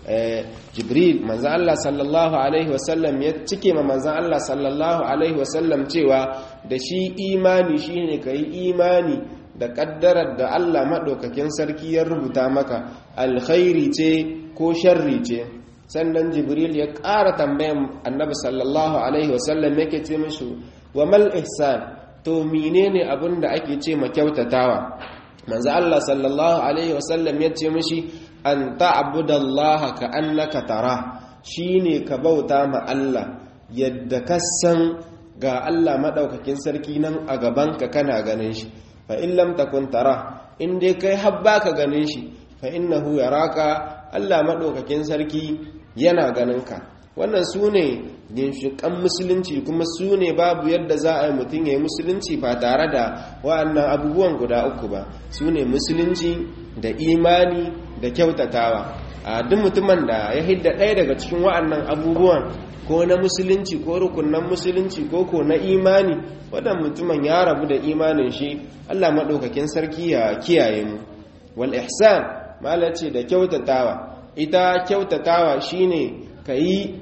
jibril manzan Allah sallallahu alaihi wasallam ya cike ma manzan Allah sallallahu alaihi wasallam cewa da shi imani shine kai imani da kaddarar da Allah madaukakin sarki ya rubuta maka alkhairi ce ko sharri ce sannan jibril ya ƙara tambayan annabi sallallahu alaihi wasallam yake ce mishi wa mal ihsan to menene abin da ake ce ma kyautatawa manzo Allah sallallahu alaihi wasallam ya ce mishi an ta'budallaha ka annaka tara shine ka bauta ma Allah yadda ka san ga Allah madaukakin sarki nan a gaban ka kana ganin shi fa in lam takun tara in dai kai habba ka ganin shi fa innahu yaraka Allah madaukakin sarki yana ganin ka wannan su ne ginshiƙan musulunci kuma su ne babu yadda za a yi mutum ya yi musulunci ba tare da wa'annan abubuwan guda uku ba su ne musulunci da imani da kyautatawa a duk mutumin da ya hidda ɗaya daga cikin wa'annan abubuwan ko na musulunci ko rukunan musulunci ko ko na imani wadan mutumin ya rabu da imanin shi allah maɗaukakin sarki ya kiyaye mu wal ihsan malace da kyautatawa ita kyautatawa shine ka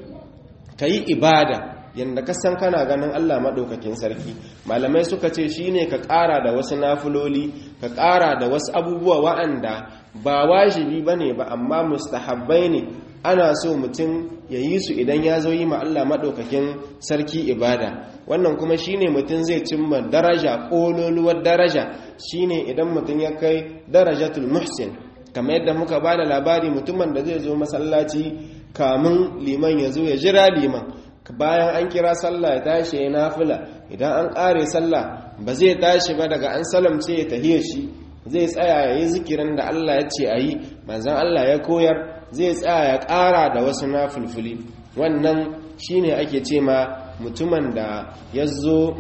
yi ibada yadda ka san kana ganin Allah maɗaukakin sarki malamai suka ce shine ka ƙara da wasu nafuloli ka ƙara da wasu abubuwa wa'anda ba wajibi ba ne ba amma mustahabbai ne ana so mutum ya yi su idan ya zo yi ma Allah maɗaukakin sarki ibada wannan kuma shine mutum zai cimma daraja ƙololuwar daraja shine idan mutum ya kai darajatul muhsin kamar yadda muka ba da labari mutumin da zai zo masallaci kamun liman ya zo ya jira liman bayan an kira sallah ya tashi ya nafila idan an ƙare sallah ba zai tashi ba daga an salamce ya tahiya shi zai tsaya ya yi zikirin da Allah ya ce a yi manzan Allah ya koyar zai tsaya ya ƙara da wasu nafulfuli wannan shine ake ce ma mutumin da ya zo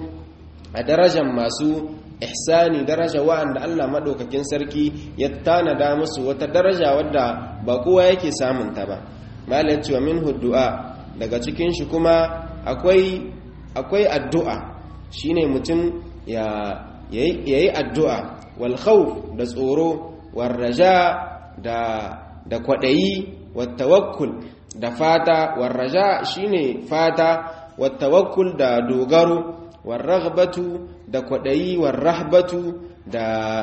a darajar masu ihsani daraja wa'anda Allah maɗaukakin sarki ya tanada musu wata daraja wadda ba kowa yake samunta ba malar cewa min du'a daga cikin shi kuma akwai akwai addu'a shine mutum ya yayi addu'a wal khawf da tsoro war raja da da kwadayi wat tawakkul da fata war raja shine fata wat tawakkul da dogaro war raghbatu da kwadayi war rahbatu da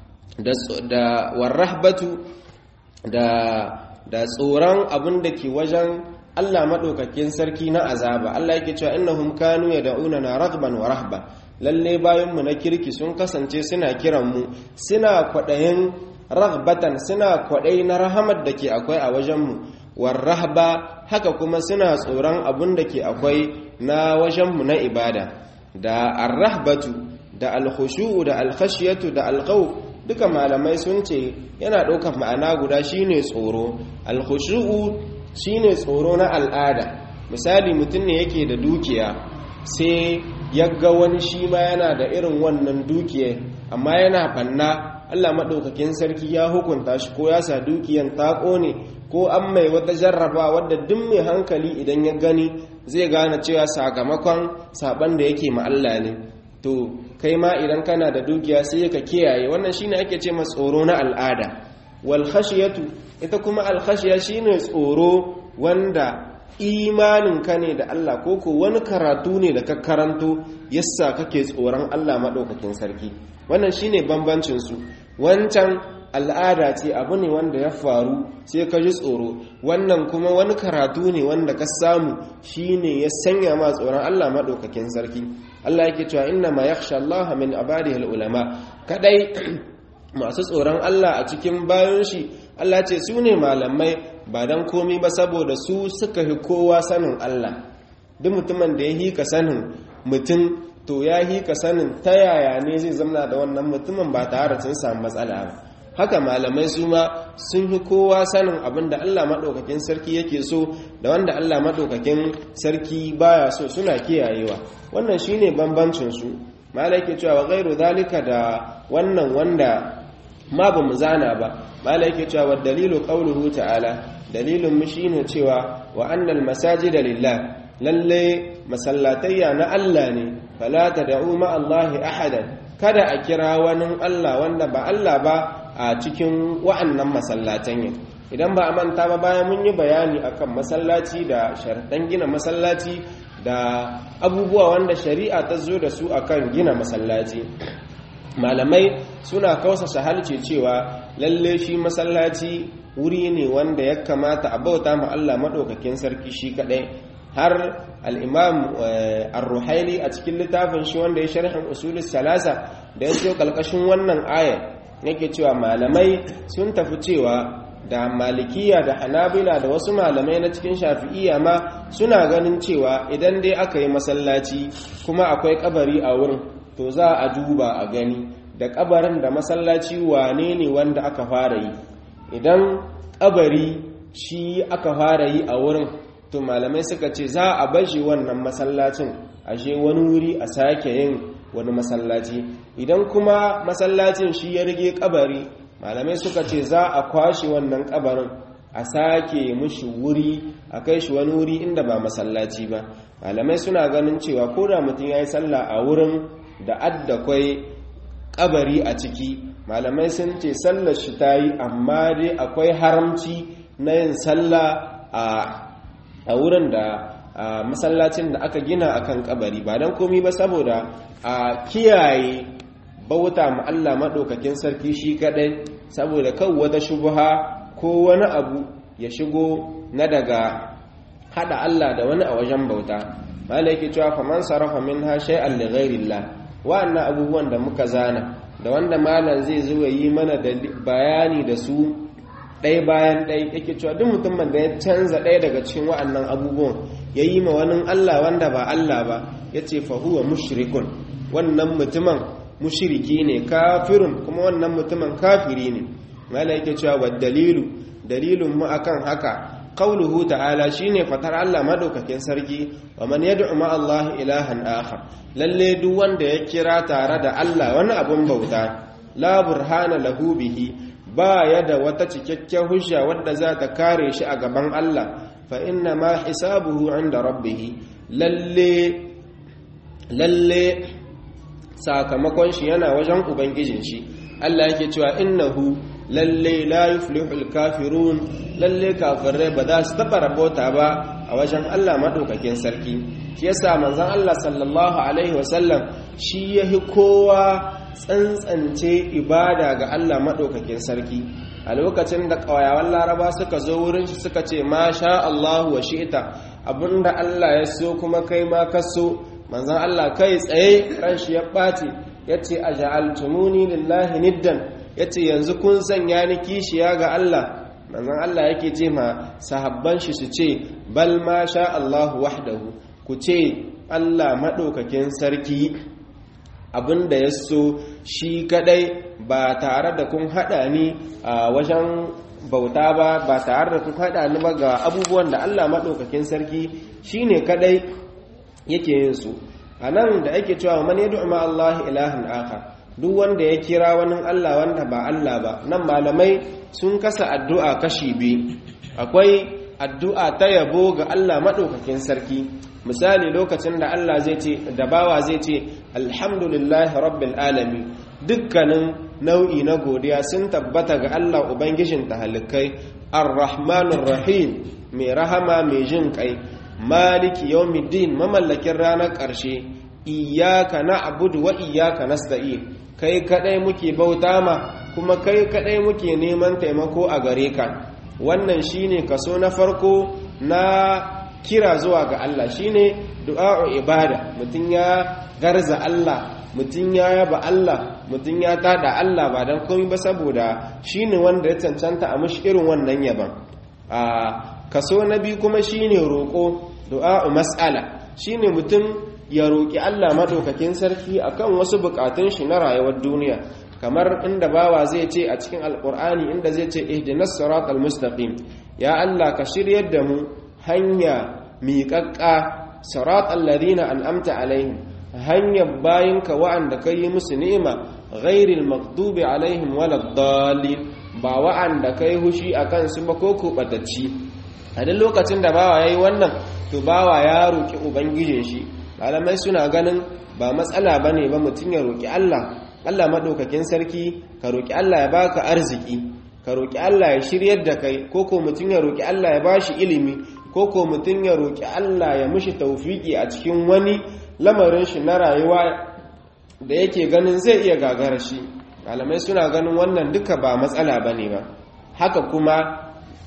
da da war rahbatu da da tsoron abin da ke wajen Allah maɗaukakin sarki na azaba Allah yake cewa innahum kanu yad'una na raghban wa rahba lalle bayan mu na kirki sun kasance suna kiran mu suna kwadayin raghbatan suna kwadai na rahamar da ke akwai a wajen mu war rahba haka kuma suna tsoron abun da ke akwai na wajen mu na ibada da ar-rahbatu da al-khushu'u da al-khashyatu da al-khawf duka malamai sun ce yana ɗaukar ma'ana guda shine tsoro al-khushu'u shine tsoro na al'ada misali mutum ne yake da dukiya sai ya ga wani shi ma yana da irin wannan dukiya amma yana fanna Allah maɗaukakin sarki ya hukunta shi ko ya sa dukiyan ta ƙone ko an mai wata jarraba wadda duk mai hankali idan ya gani zai gane cewa sakamakon saban da yake ma Allah ne to kai ma idan kana da dukiya sai ka kiyaye wannan shine ake ce ma tsoro na al'ada wal khashiyatu ita kuma al khashiya shine tsoro wanda imanin ka ne da Allah ko ko wani karatu ne da ka karanto yassa kake tsoron Allah madaukakin sarki wannan shine bambancin su wancan al'ada ce abu ne wanda ya faru sai ka ji tsoro wannan kuma wani karatu ne wanda ka samu shine ya sanya ma tsoron Allah madaukakin sarki Allah yake cewa inna ma yakhsha Allah min ibadihi ulama kadai masu tsoron Allah a cikin bayan shi Allah ce su ne malamai ba dan komi ba saboda su suka fi kowa sanin Allah duk mutumin da ya hika sanin mutum to ya hika sanin ta yaya ne zai zamna da wannan mutumin ba tare sun samu matsala ba haka malamai su ma sun fi kowa sanin abin da Allah maɗaukakin sarki yake so da wanda Allah maɗaukakin sarki baya so suna kiyayewa wannan shine bambancin su malai ke cewa gairu zalika da wannan wanda ma ba mu zana ba malai ke cewa dalilu qauluhu ta'ala dalilin mu shine cewa wa annal masajida lillah lalle masallatayya na Allah ne fala tad'u ma Allahi ahadan kada a kira wani Allah wanda ba Allah ba a cikin wa'annan masallatan yin idan ba a manta ba bayan mun yi bayani akan masallaci da sharaɗan gina masallaci da abubuwa wanda shari'a ta zo da su akan gina masallaci malamai suna kausa halce cewa lalle shi masallaci wuri ne wanda ya kamata a bauta ma Allah maɗaukakin sarki shi kaɗai har al'imam al-ruhaili a cikin littafin shi wanda ya sharhin usulus salasa da ya ce ƙalƙashin wannan ayar yake cewa malamai sun tafi cewa da malikiya da hanabila da wasu malamai na cikin shafi'iya ma suna ganin cewa idan dai aka yi masallaci kuma akwai kabari a wurin to za a duba a gani da kabarin da masallaci wane ne wanda aka fara yi idan kabari shi aka fara yi a wurin to malamai suka ce za a bashi wannan masallacin ashe wani wuri a sake yin wani masallaci idan kuma masallacin shi ya rige kabari malamai suka ce za a kwashe wannan kabarin a sake mushi wuri a kai shi wani wuri inda ba masallaci ba malamai suna ganin cewa ko da mutum ya yi sallah a wurin da adda kwai kabari a ciki malamai sun ce sallar shi ta yi amma dai akwai haramci na yin sallah a wurin da a masallacin da aka gina akan kabari ba don komi ba saboda a kiyaye bauta ma Allah maɗaukakin sarki shi kaɗai saboda kan wata shubuha ko wani abu ya shigo na daga haɗa Allah da wani a wajen bauta malaki cewa faman sarrafa min ha shay'an li ghairillah wa'annan abubuwan da muka zana da wanda malam zai zo yi mana da bayani da su ɗaya bayan ɗaya yake cewa duk mutumin da ya canza ɗaya daga cikin wa'annan abubuwan yayi ma wani Allah wanda ba Allah ba yace fa huwa mushrikun wannan mutumin mushriki ne kafirun kuma wannan mutumin kafiri ne mala yake cewa wa dalilu dalilun mu akan haka qauluhu ta'ala shine fatar Allah madaukakin sarki wa man yad'u ma Allah ilahan akhar lalle duk wanda ya kira tare da Allah wani abun bauta la burhana lahu bihi ba ya da wata cikakken hujja wadda za ta kare shi a gaban Allah fa inna ma hisabuhu inda rabbih lalle lalle sakamakon shi yana wajen ubangijin shi Allah yake cewa innahu lalle la yuflihul kafirun lalle kafirai ba za su taba rabota ba a wajen Allah madaukakin sarki shi yasa manzon Allah sallallahu alaihi wasallam shi yahi kowa tsantsance ibada ga Allah madaukakin sarki a lokacin da ƙawayawan laraba suka zo wurin shi suka ce ma sha Allahu wa shi'ita abinda Allah ya so kuma kai ma ka so manzon Allah kai tsaye ran shi ya ɓaci yace aja'altumuni lillahi niddan yace yanzu kun sanya ni kishiya ga Allah manzon Allah yake ce ma sahabban shi su ce bal ma sha Allahu wahdahu ku ce Allah madaukakin sarki abinda ya so shi kadai ba tare da kun hada ni a wajen bauta ba ba tare da kun hada ni ba ga abubuwan da Allah madaukakin sarki shine kadai yake yin su anan da ake cewa man yad'u ma Allah ilahan akhar duk wanda ya kira wani Allah wanda ba Allah ba nan malamai sun kasa addu'a kashi biyu akwai addu'a ta yabo ga Allah madaukakin sarki misali lokacin da Allah zai ce da bawa zai ce alhamdulillahi rabbil alamin dukkanin nau'i na godiya sun tabbata ga Allah ubangijin tahalikai arrahmanir rahim mai rahama mai jin kai maliki yawmiddin mamallakin ranar ƙarshe iyyaka na'budu wa iyyaka nasta'in kai kadai muke bauta ma kuma kai kadai muke neman taimako a gare ka wannan shine kaso na farko na kira zuwa ga Allah shine du'a'u ibada mutum ya garza Allah mutum ya yaba Allah mutum ya tada Allah ba dan komai ba saboda shine wanda ya cancanta a mushi irin wannan yaban a kaso na biyu kuma shine roko du'a'u mas'ala shine mutum ya roki Allah madaukakin sarki akan wasu bukatun shi na rayuwar duniya kamar inda bawa zai ce a cikin alkur'ani inda zai ce ihdinas siratal mustaqim ya Allah ka shiryar da mu hanya miƙaƙƙa siratal ladina an'amta alaihim hanyar bayinka wa'anda ka yi musu ni'ima ghairil maghdubi alaihim waladdallin ba wa'anda kai hushi akan su ba ko kubatacci a duk lokacin da bawa yayi wannan to bawa ya roki ubangijin shi malamai suna ganin ba matsala bane ba mutum ya roki Allah Allah maɗaukakin sarki ka roƙi Allah ya baka arziki ka roƙi Allah ya shiryar da kai ko ko mutum ya roƙi Allah ya bashi ilimi ko ko mutum ya roƙi Allah ya mushi taufiki a cikin wani lamarin shi na rayuwa da yake ganin zai iya gagara shi malamai suna ganin wannan duka ba matsala bane ba haka kuma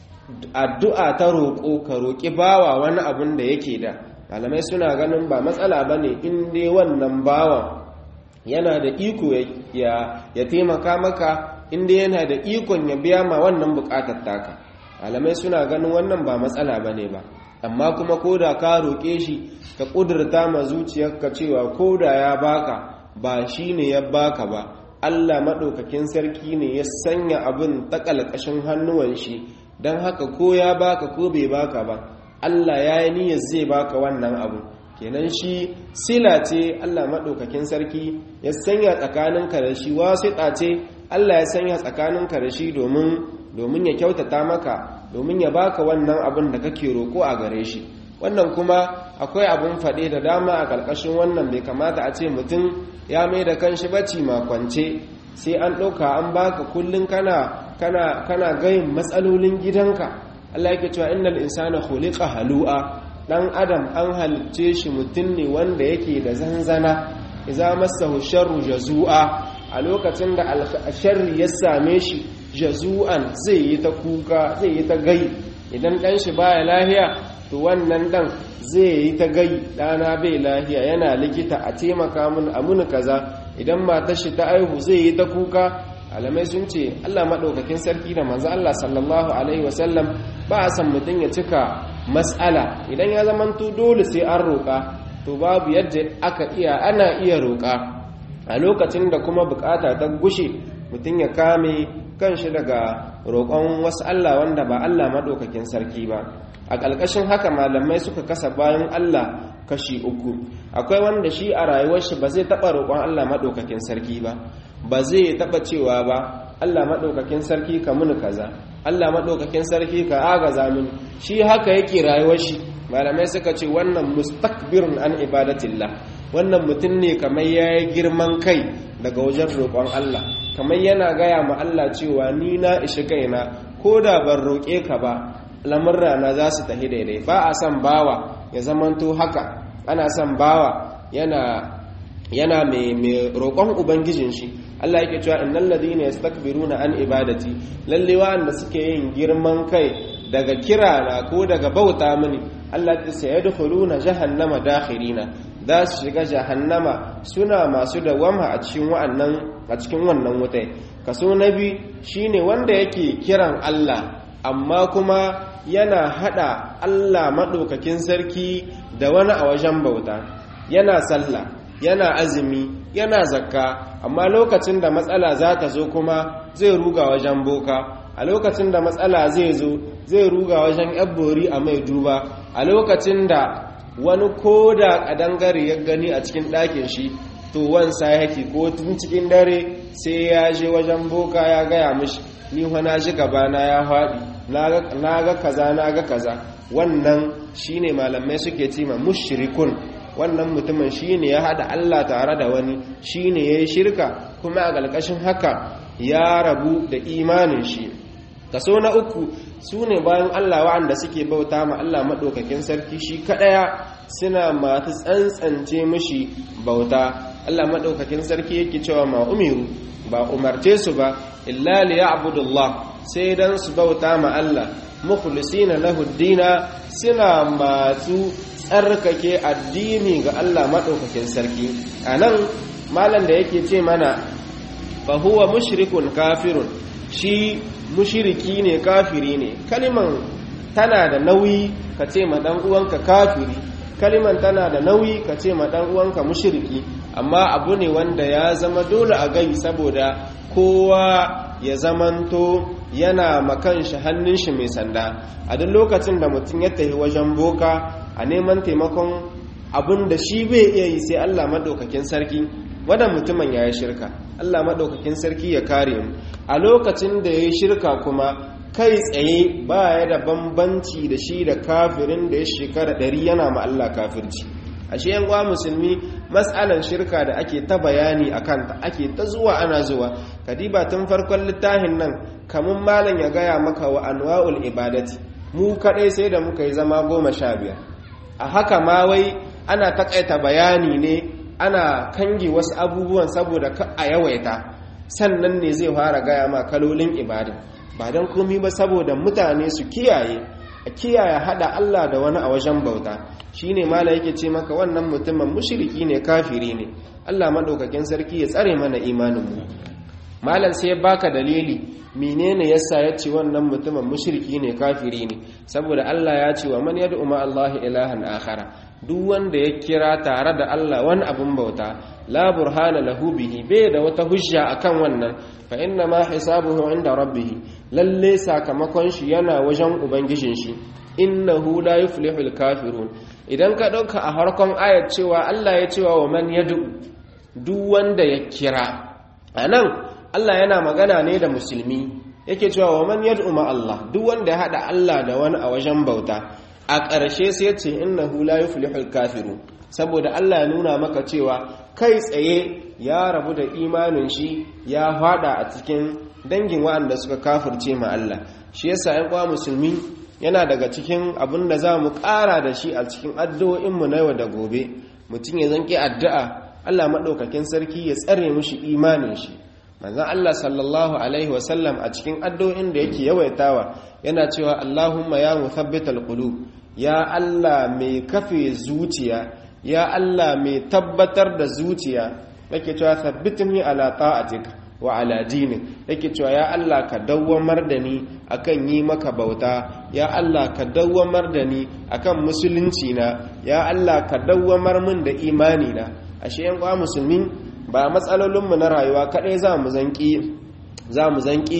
addu'a ta roƙo ka roƙi bawa wani abun da yake da malamai suna ganin ba matsala bane in dai wannan bawan yana da iko ya taimaka maka inda yana da ikon ya biya ma wannan bukatar taka alamai suna ganin wannan ba matsala ba ne ba amma kuma ko da ka roƙe shi ka ƙudurta ma zuciyarka cewa ko da ya baka ba shi ne ya baka ba allah maɗaukakin sarki ne ya sanya abin ta ƙalƙashin hannuwan shi don haka ko ya baka ko bai baka ba allah ya yi niyyar zai baka wannan abu kenan shi sila ce Allah maɗaukakin sarki ya sanya tsakaninka da shi wasiƙa ce Allah ya sanya tsakaninka da shi domin ya kyautata maka domin ya baka wannan abin da kake roƙo a gare shi wannan kuma akwai abin faɗe da dama a ƙarƙashin wannan bai kamata a ce mutum ya mai da kanshi bacci makwance sai an ɗauka an baka kullum kana kana kana gayin matsalolin gidanka Allah yake cewa innal insana khuliqa halu'a dan adam an halicce shi mutum ne wanda yake da zanzana iza masahu sharru jazu'a a lokacin da sharri ya same shi jazu'an zai yi ta kuka zai yi ta gai idan dan shi baya lahiya to wannan dan zai yi ta gai dana bai lahiya yana likita a taimaka mun a mun kaza idan matar shi ta aihu zai yi ta kuka alamai sun ce Allah madaukakin sarki da manzo Allah sallallahu alaihi wasallam ba a san mutum ya cika mas'ala idan ya zamanto dole sai an roƙa to babu yadda aka iya ana iya roƙa a lokacin da kuma bukata ta gushe mutum ya kame kanshi daga roƙon wasu Allah wanda ba Allah maɗaukakin sarki ba a ƙalƙashin haka malamai suka kasa bayan Allah kashi uku akwai wanda shi a rayuwar shi ba zai taɓa roƙon Allah maɗaukakin sarki ba ba zai taɓa cewa ba Allah maɗaukakin sarki ka muni kaza Allah maɗaukakin sarki ka agaza mini shi haka yake rayuwar shi malamai suka ce wannan mustakbirun an ibadatillah wannan mutum ne kamar ya yi girman kai daga wajen roƙon Allah kamar yana gaya ma Allah cewa ni na ishi kaina ko da ban roƙe ka ba lamurra za su tafi daidai ba a son bawa ya zamanto haka ana son bawa yana yana mai roƙon ubangijin shi Allah yake cewa innal ladina yastakbiruna an ibadati lalle wa'anda suke yin girman kai daga kirana ko daga bauta mini Allah ya ce yadkhuluna jahannama dakhirina za su shiga jahannama suna masu dawama a cikin wa'annan a cikin wannan wutai kaso na biyu shine wanda yake kiran Allah amma kuma yana hada Allah madaukakin sarki da wani a wajen bauta yana sallah yana azumi yana zakka amma lokacin da matsala za ta zo kuma zai ruga wajen boka a lokacin da matsala zai zo zai ruga wajen yabbori a mai duba a lokacin da wani ko da ƙadangare ya gani a cikin ɗakin shi to wansa yake ko tun cikin dare sai ya je wajen boka ya gaya mishi ni na ji gabana ya faɗi na ga kaza na ga kaza wannan shine malamai suke cima mushrikun wannan mutumin shine ya haɗa Allah tare da wani shine ya yi shirka kuma a ƙarƙashin haka ya rabu da imanin shi kaso na uku su ne bayan Allah wa'anda suke bauta ma Allah maɗaukakin sarki shi kaɗaya suna masu tsantsance mishi bauta Allah maɗaukakin sarki yake cewa ma umiru ba umarce su ba illa li ya'budullah sai dan su bauta ma Allah mukhlisina lahu dina suna masu tsarkake addini ga Allah maɗaukakin sarki anan malam da yake ce mana fa huwa mushrikun kafirun shi mushiriki ne kafiri ne kaliman tana da nauyi ka ce ma dan uwanka kafiri kaliman tana da nauyi ka ce ma dan uwanka mushiriki amma abu ne wanda ya zama dole a gai saboda kowa ya zamanto yana makan shi hannun shi mai sanda a duk lokacin da mutum ya tafi wajen boka a neman taimakon abin da shi bai iya yi sai Allah madaukakin sarki wadan mutumin ya yi shirka Allah maɗaukakin sarki ya kare mu a lokacin da ya yi shirka kuma kai tsaye ba ya da bambanci da shi da kafirin da ya shekara ɗari yana ma Allah kafirci a shi yanwa musulmi matsalan shirka da ake ta bayani a kanta ake ta zuwa ana zuwa kadiba tun farkon littafin nan kamun malam ya gaya maka wa anwa'ul ibadati mu kaɗai sai da muka yi zama goma sha biyar a haka ma wai ana taƙaita bayani ne ana kange wasu abubuwan saboda ka a yawaita sannan ne zai fara gaya ma kalolin ibada ba don komi ba saboda mutane su kiyaye a kiyaye hada Allah da wani a wajen bauta shine mala yake ce maka wannan mutumin mushriki ne kafiri ne Allah madaukakin sarki ya tsare mana imanin mu malam sai ya baka dalili menene yasa ya ce wannan mutumin mushriki ne kafiri ne saboda Allah ya ce wa man yad'u ma Allah ilahan akhara duk wanda ya kira tare da Allah wani abin bauta la burhana lahu bihi bai da wata hujja akan wannan fa inna ma hisabuhu inda rabbih lalle sakamakon shi yana wajen ubangijin shi innahu la yuflihul kafirun idan ka dauka a harkon ayat cewa Allah ya cewa wa man yad'u duk wanda ya kira anan Allah yana magana ne da musulmi yake cewa wa man yad'u ma Allah duk wanda ya hada Allah da wani a wajen bauta a ƙarshe sai ce innahu la yuflihul kafiru saboda Allah ya nuna maka cewa kai tsaye ya rabu da imanin shi ya fada a cikin dangin waɗanda suka kafirce ma Allah shi yasa ƴan uwa musulmi yana daga cikin abin da za mu ƙara da shi a cikin addu'o'inmu na yau da gobe mutum ya zanki addu'a Allah maɗaukakin sarki ya tsare mushi imanin shi manzon Allah sallallahu alaihi wasallam a cikin addu'o'in da yake yawaitawa yana cewa Allahumma ya muthabbital qulub ya Allah mai kafe zuciya ya Allah mai tabbatar da zuciya yake cewa thabbitni ala ta'atik wa ala dini yake cewa ya Allah ka dawwamar da ni akan yi maka bauta ya Allah ka dawwamar da ni akan musulunci na ya Allah ka dawwamar min da imani na ashe yan kwa musulmi ba matsalolin mu na rayuwa kadai za mu zanki za mu zanki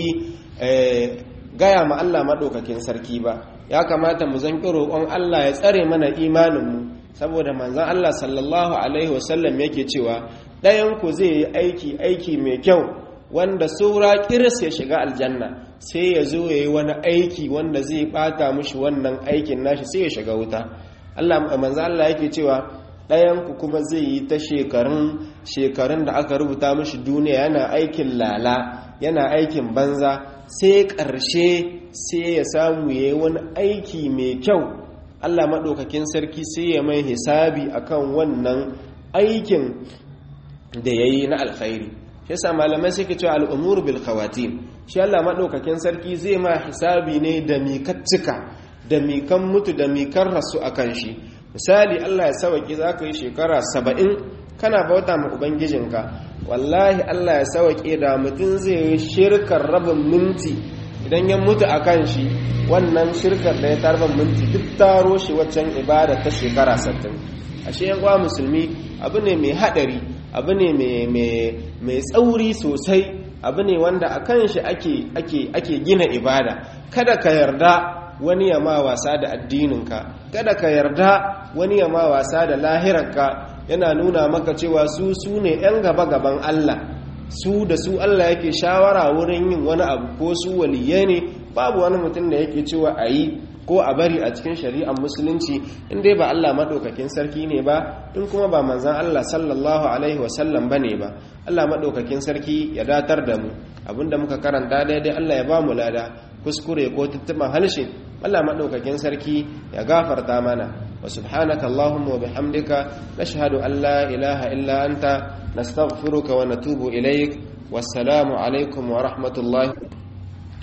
gaya ma Allah madaukakin sarki ba ya kamata mu zanki roƙon Allah ya tsare mana imanin mu saboda manzon Allah sallallahu alaihi wasallam yake cewa ɗayan ku zai yi aiki aiki mai kyau wanda saura kiris ya shiga aljanna sai ya zo ya yi wani aiki wanda zai bata mushi wannan aikin nashi sai ya shiga wuta Allah manzo Allah yake cewa ɗayan ku kuma zai yi ta shekarun shekarun da aka rubuta mushi duniya yana aikin lala yana aikin banza sai ƙarshe sai ya samu ya yi wani aiki mai kyau Allah maɗaukakin sarki sai ya mai hisabi akan wannan aikin da ya yi na alkhairi shi yasa malamai suke cewa al'umuru bil khawatim shi Allah madaukakin sarki zai ma hisabi ne da mikaccika da mikan mutu da mikan rasu akan shi misali Allah ya sauki zaka yi shekara 70 kana bauta ma ubangijinka wallahi Allah ya sauke da mutum zai yi shirkar rabin minti idan ya mutu akan shi wannan shirkar da ya tarban minti duk taro shi waccan ibada ta shekara 60 ashe yan musulmi abu ne mai hadari abu ne mai tsauri sosai abu ne wanda a kan shi ake gina ibada kada ka yarda wani ya ma wasa da addininka kada ka yarda wani ya ma wasa da lahirarka yana nuna maka cewa su su ne 'yan gaba-gaban Allah su da su Allah yake shawara wurin yin wani abu ko su waliye ne babu wani mutum da yake cewa a yi ko a bari a cikin shari'ar musulunci in dai ba Allah maɗaukakin sarki ne ba in kuma ba manzan Allah sallallahu alaihi wasallam ba ne ba Allah maɗaukakin sarki ya datar da mu abinda muka karanta daidai Allah ya ba mu lada kuskure ko tuttuban halshe Allah maɗaukakin sarki ya gafarta mana wa subhanaka Allahumma wa bihamdika nashhadu an la ilaha illa anta nastaghfiruka wa natubu ilaik wassalamu alaikum wa rahmatullahi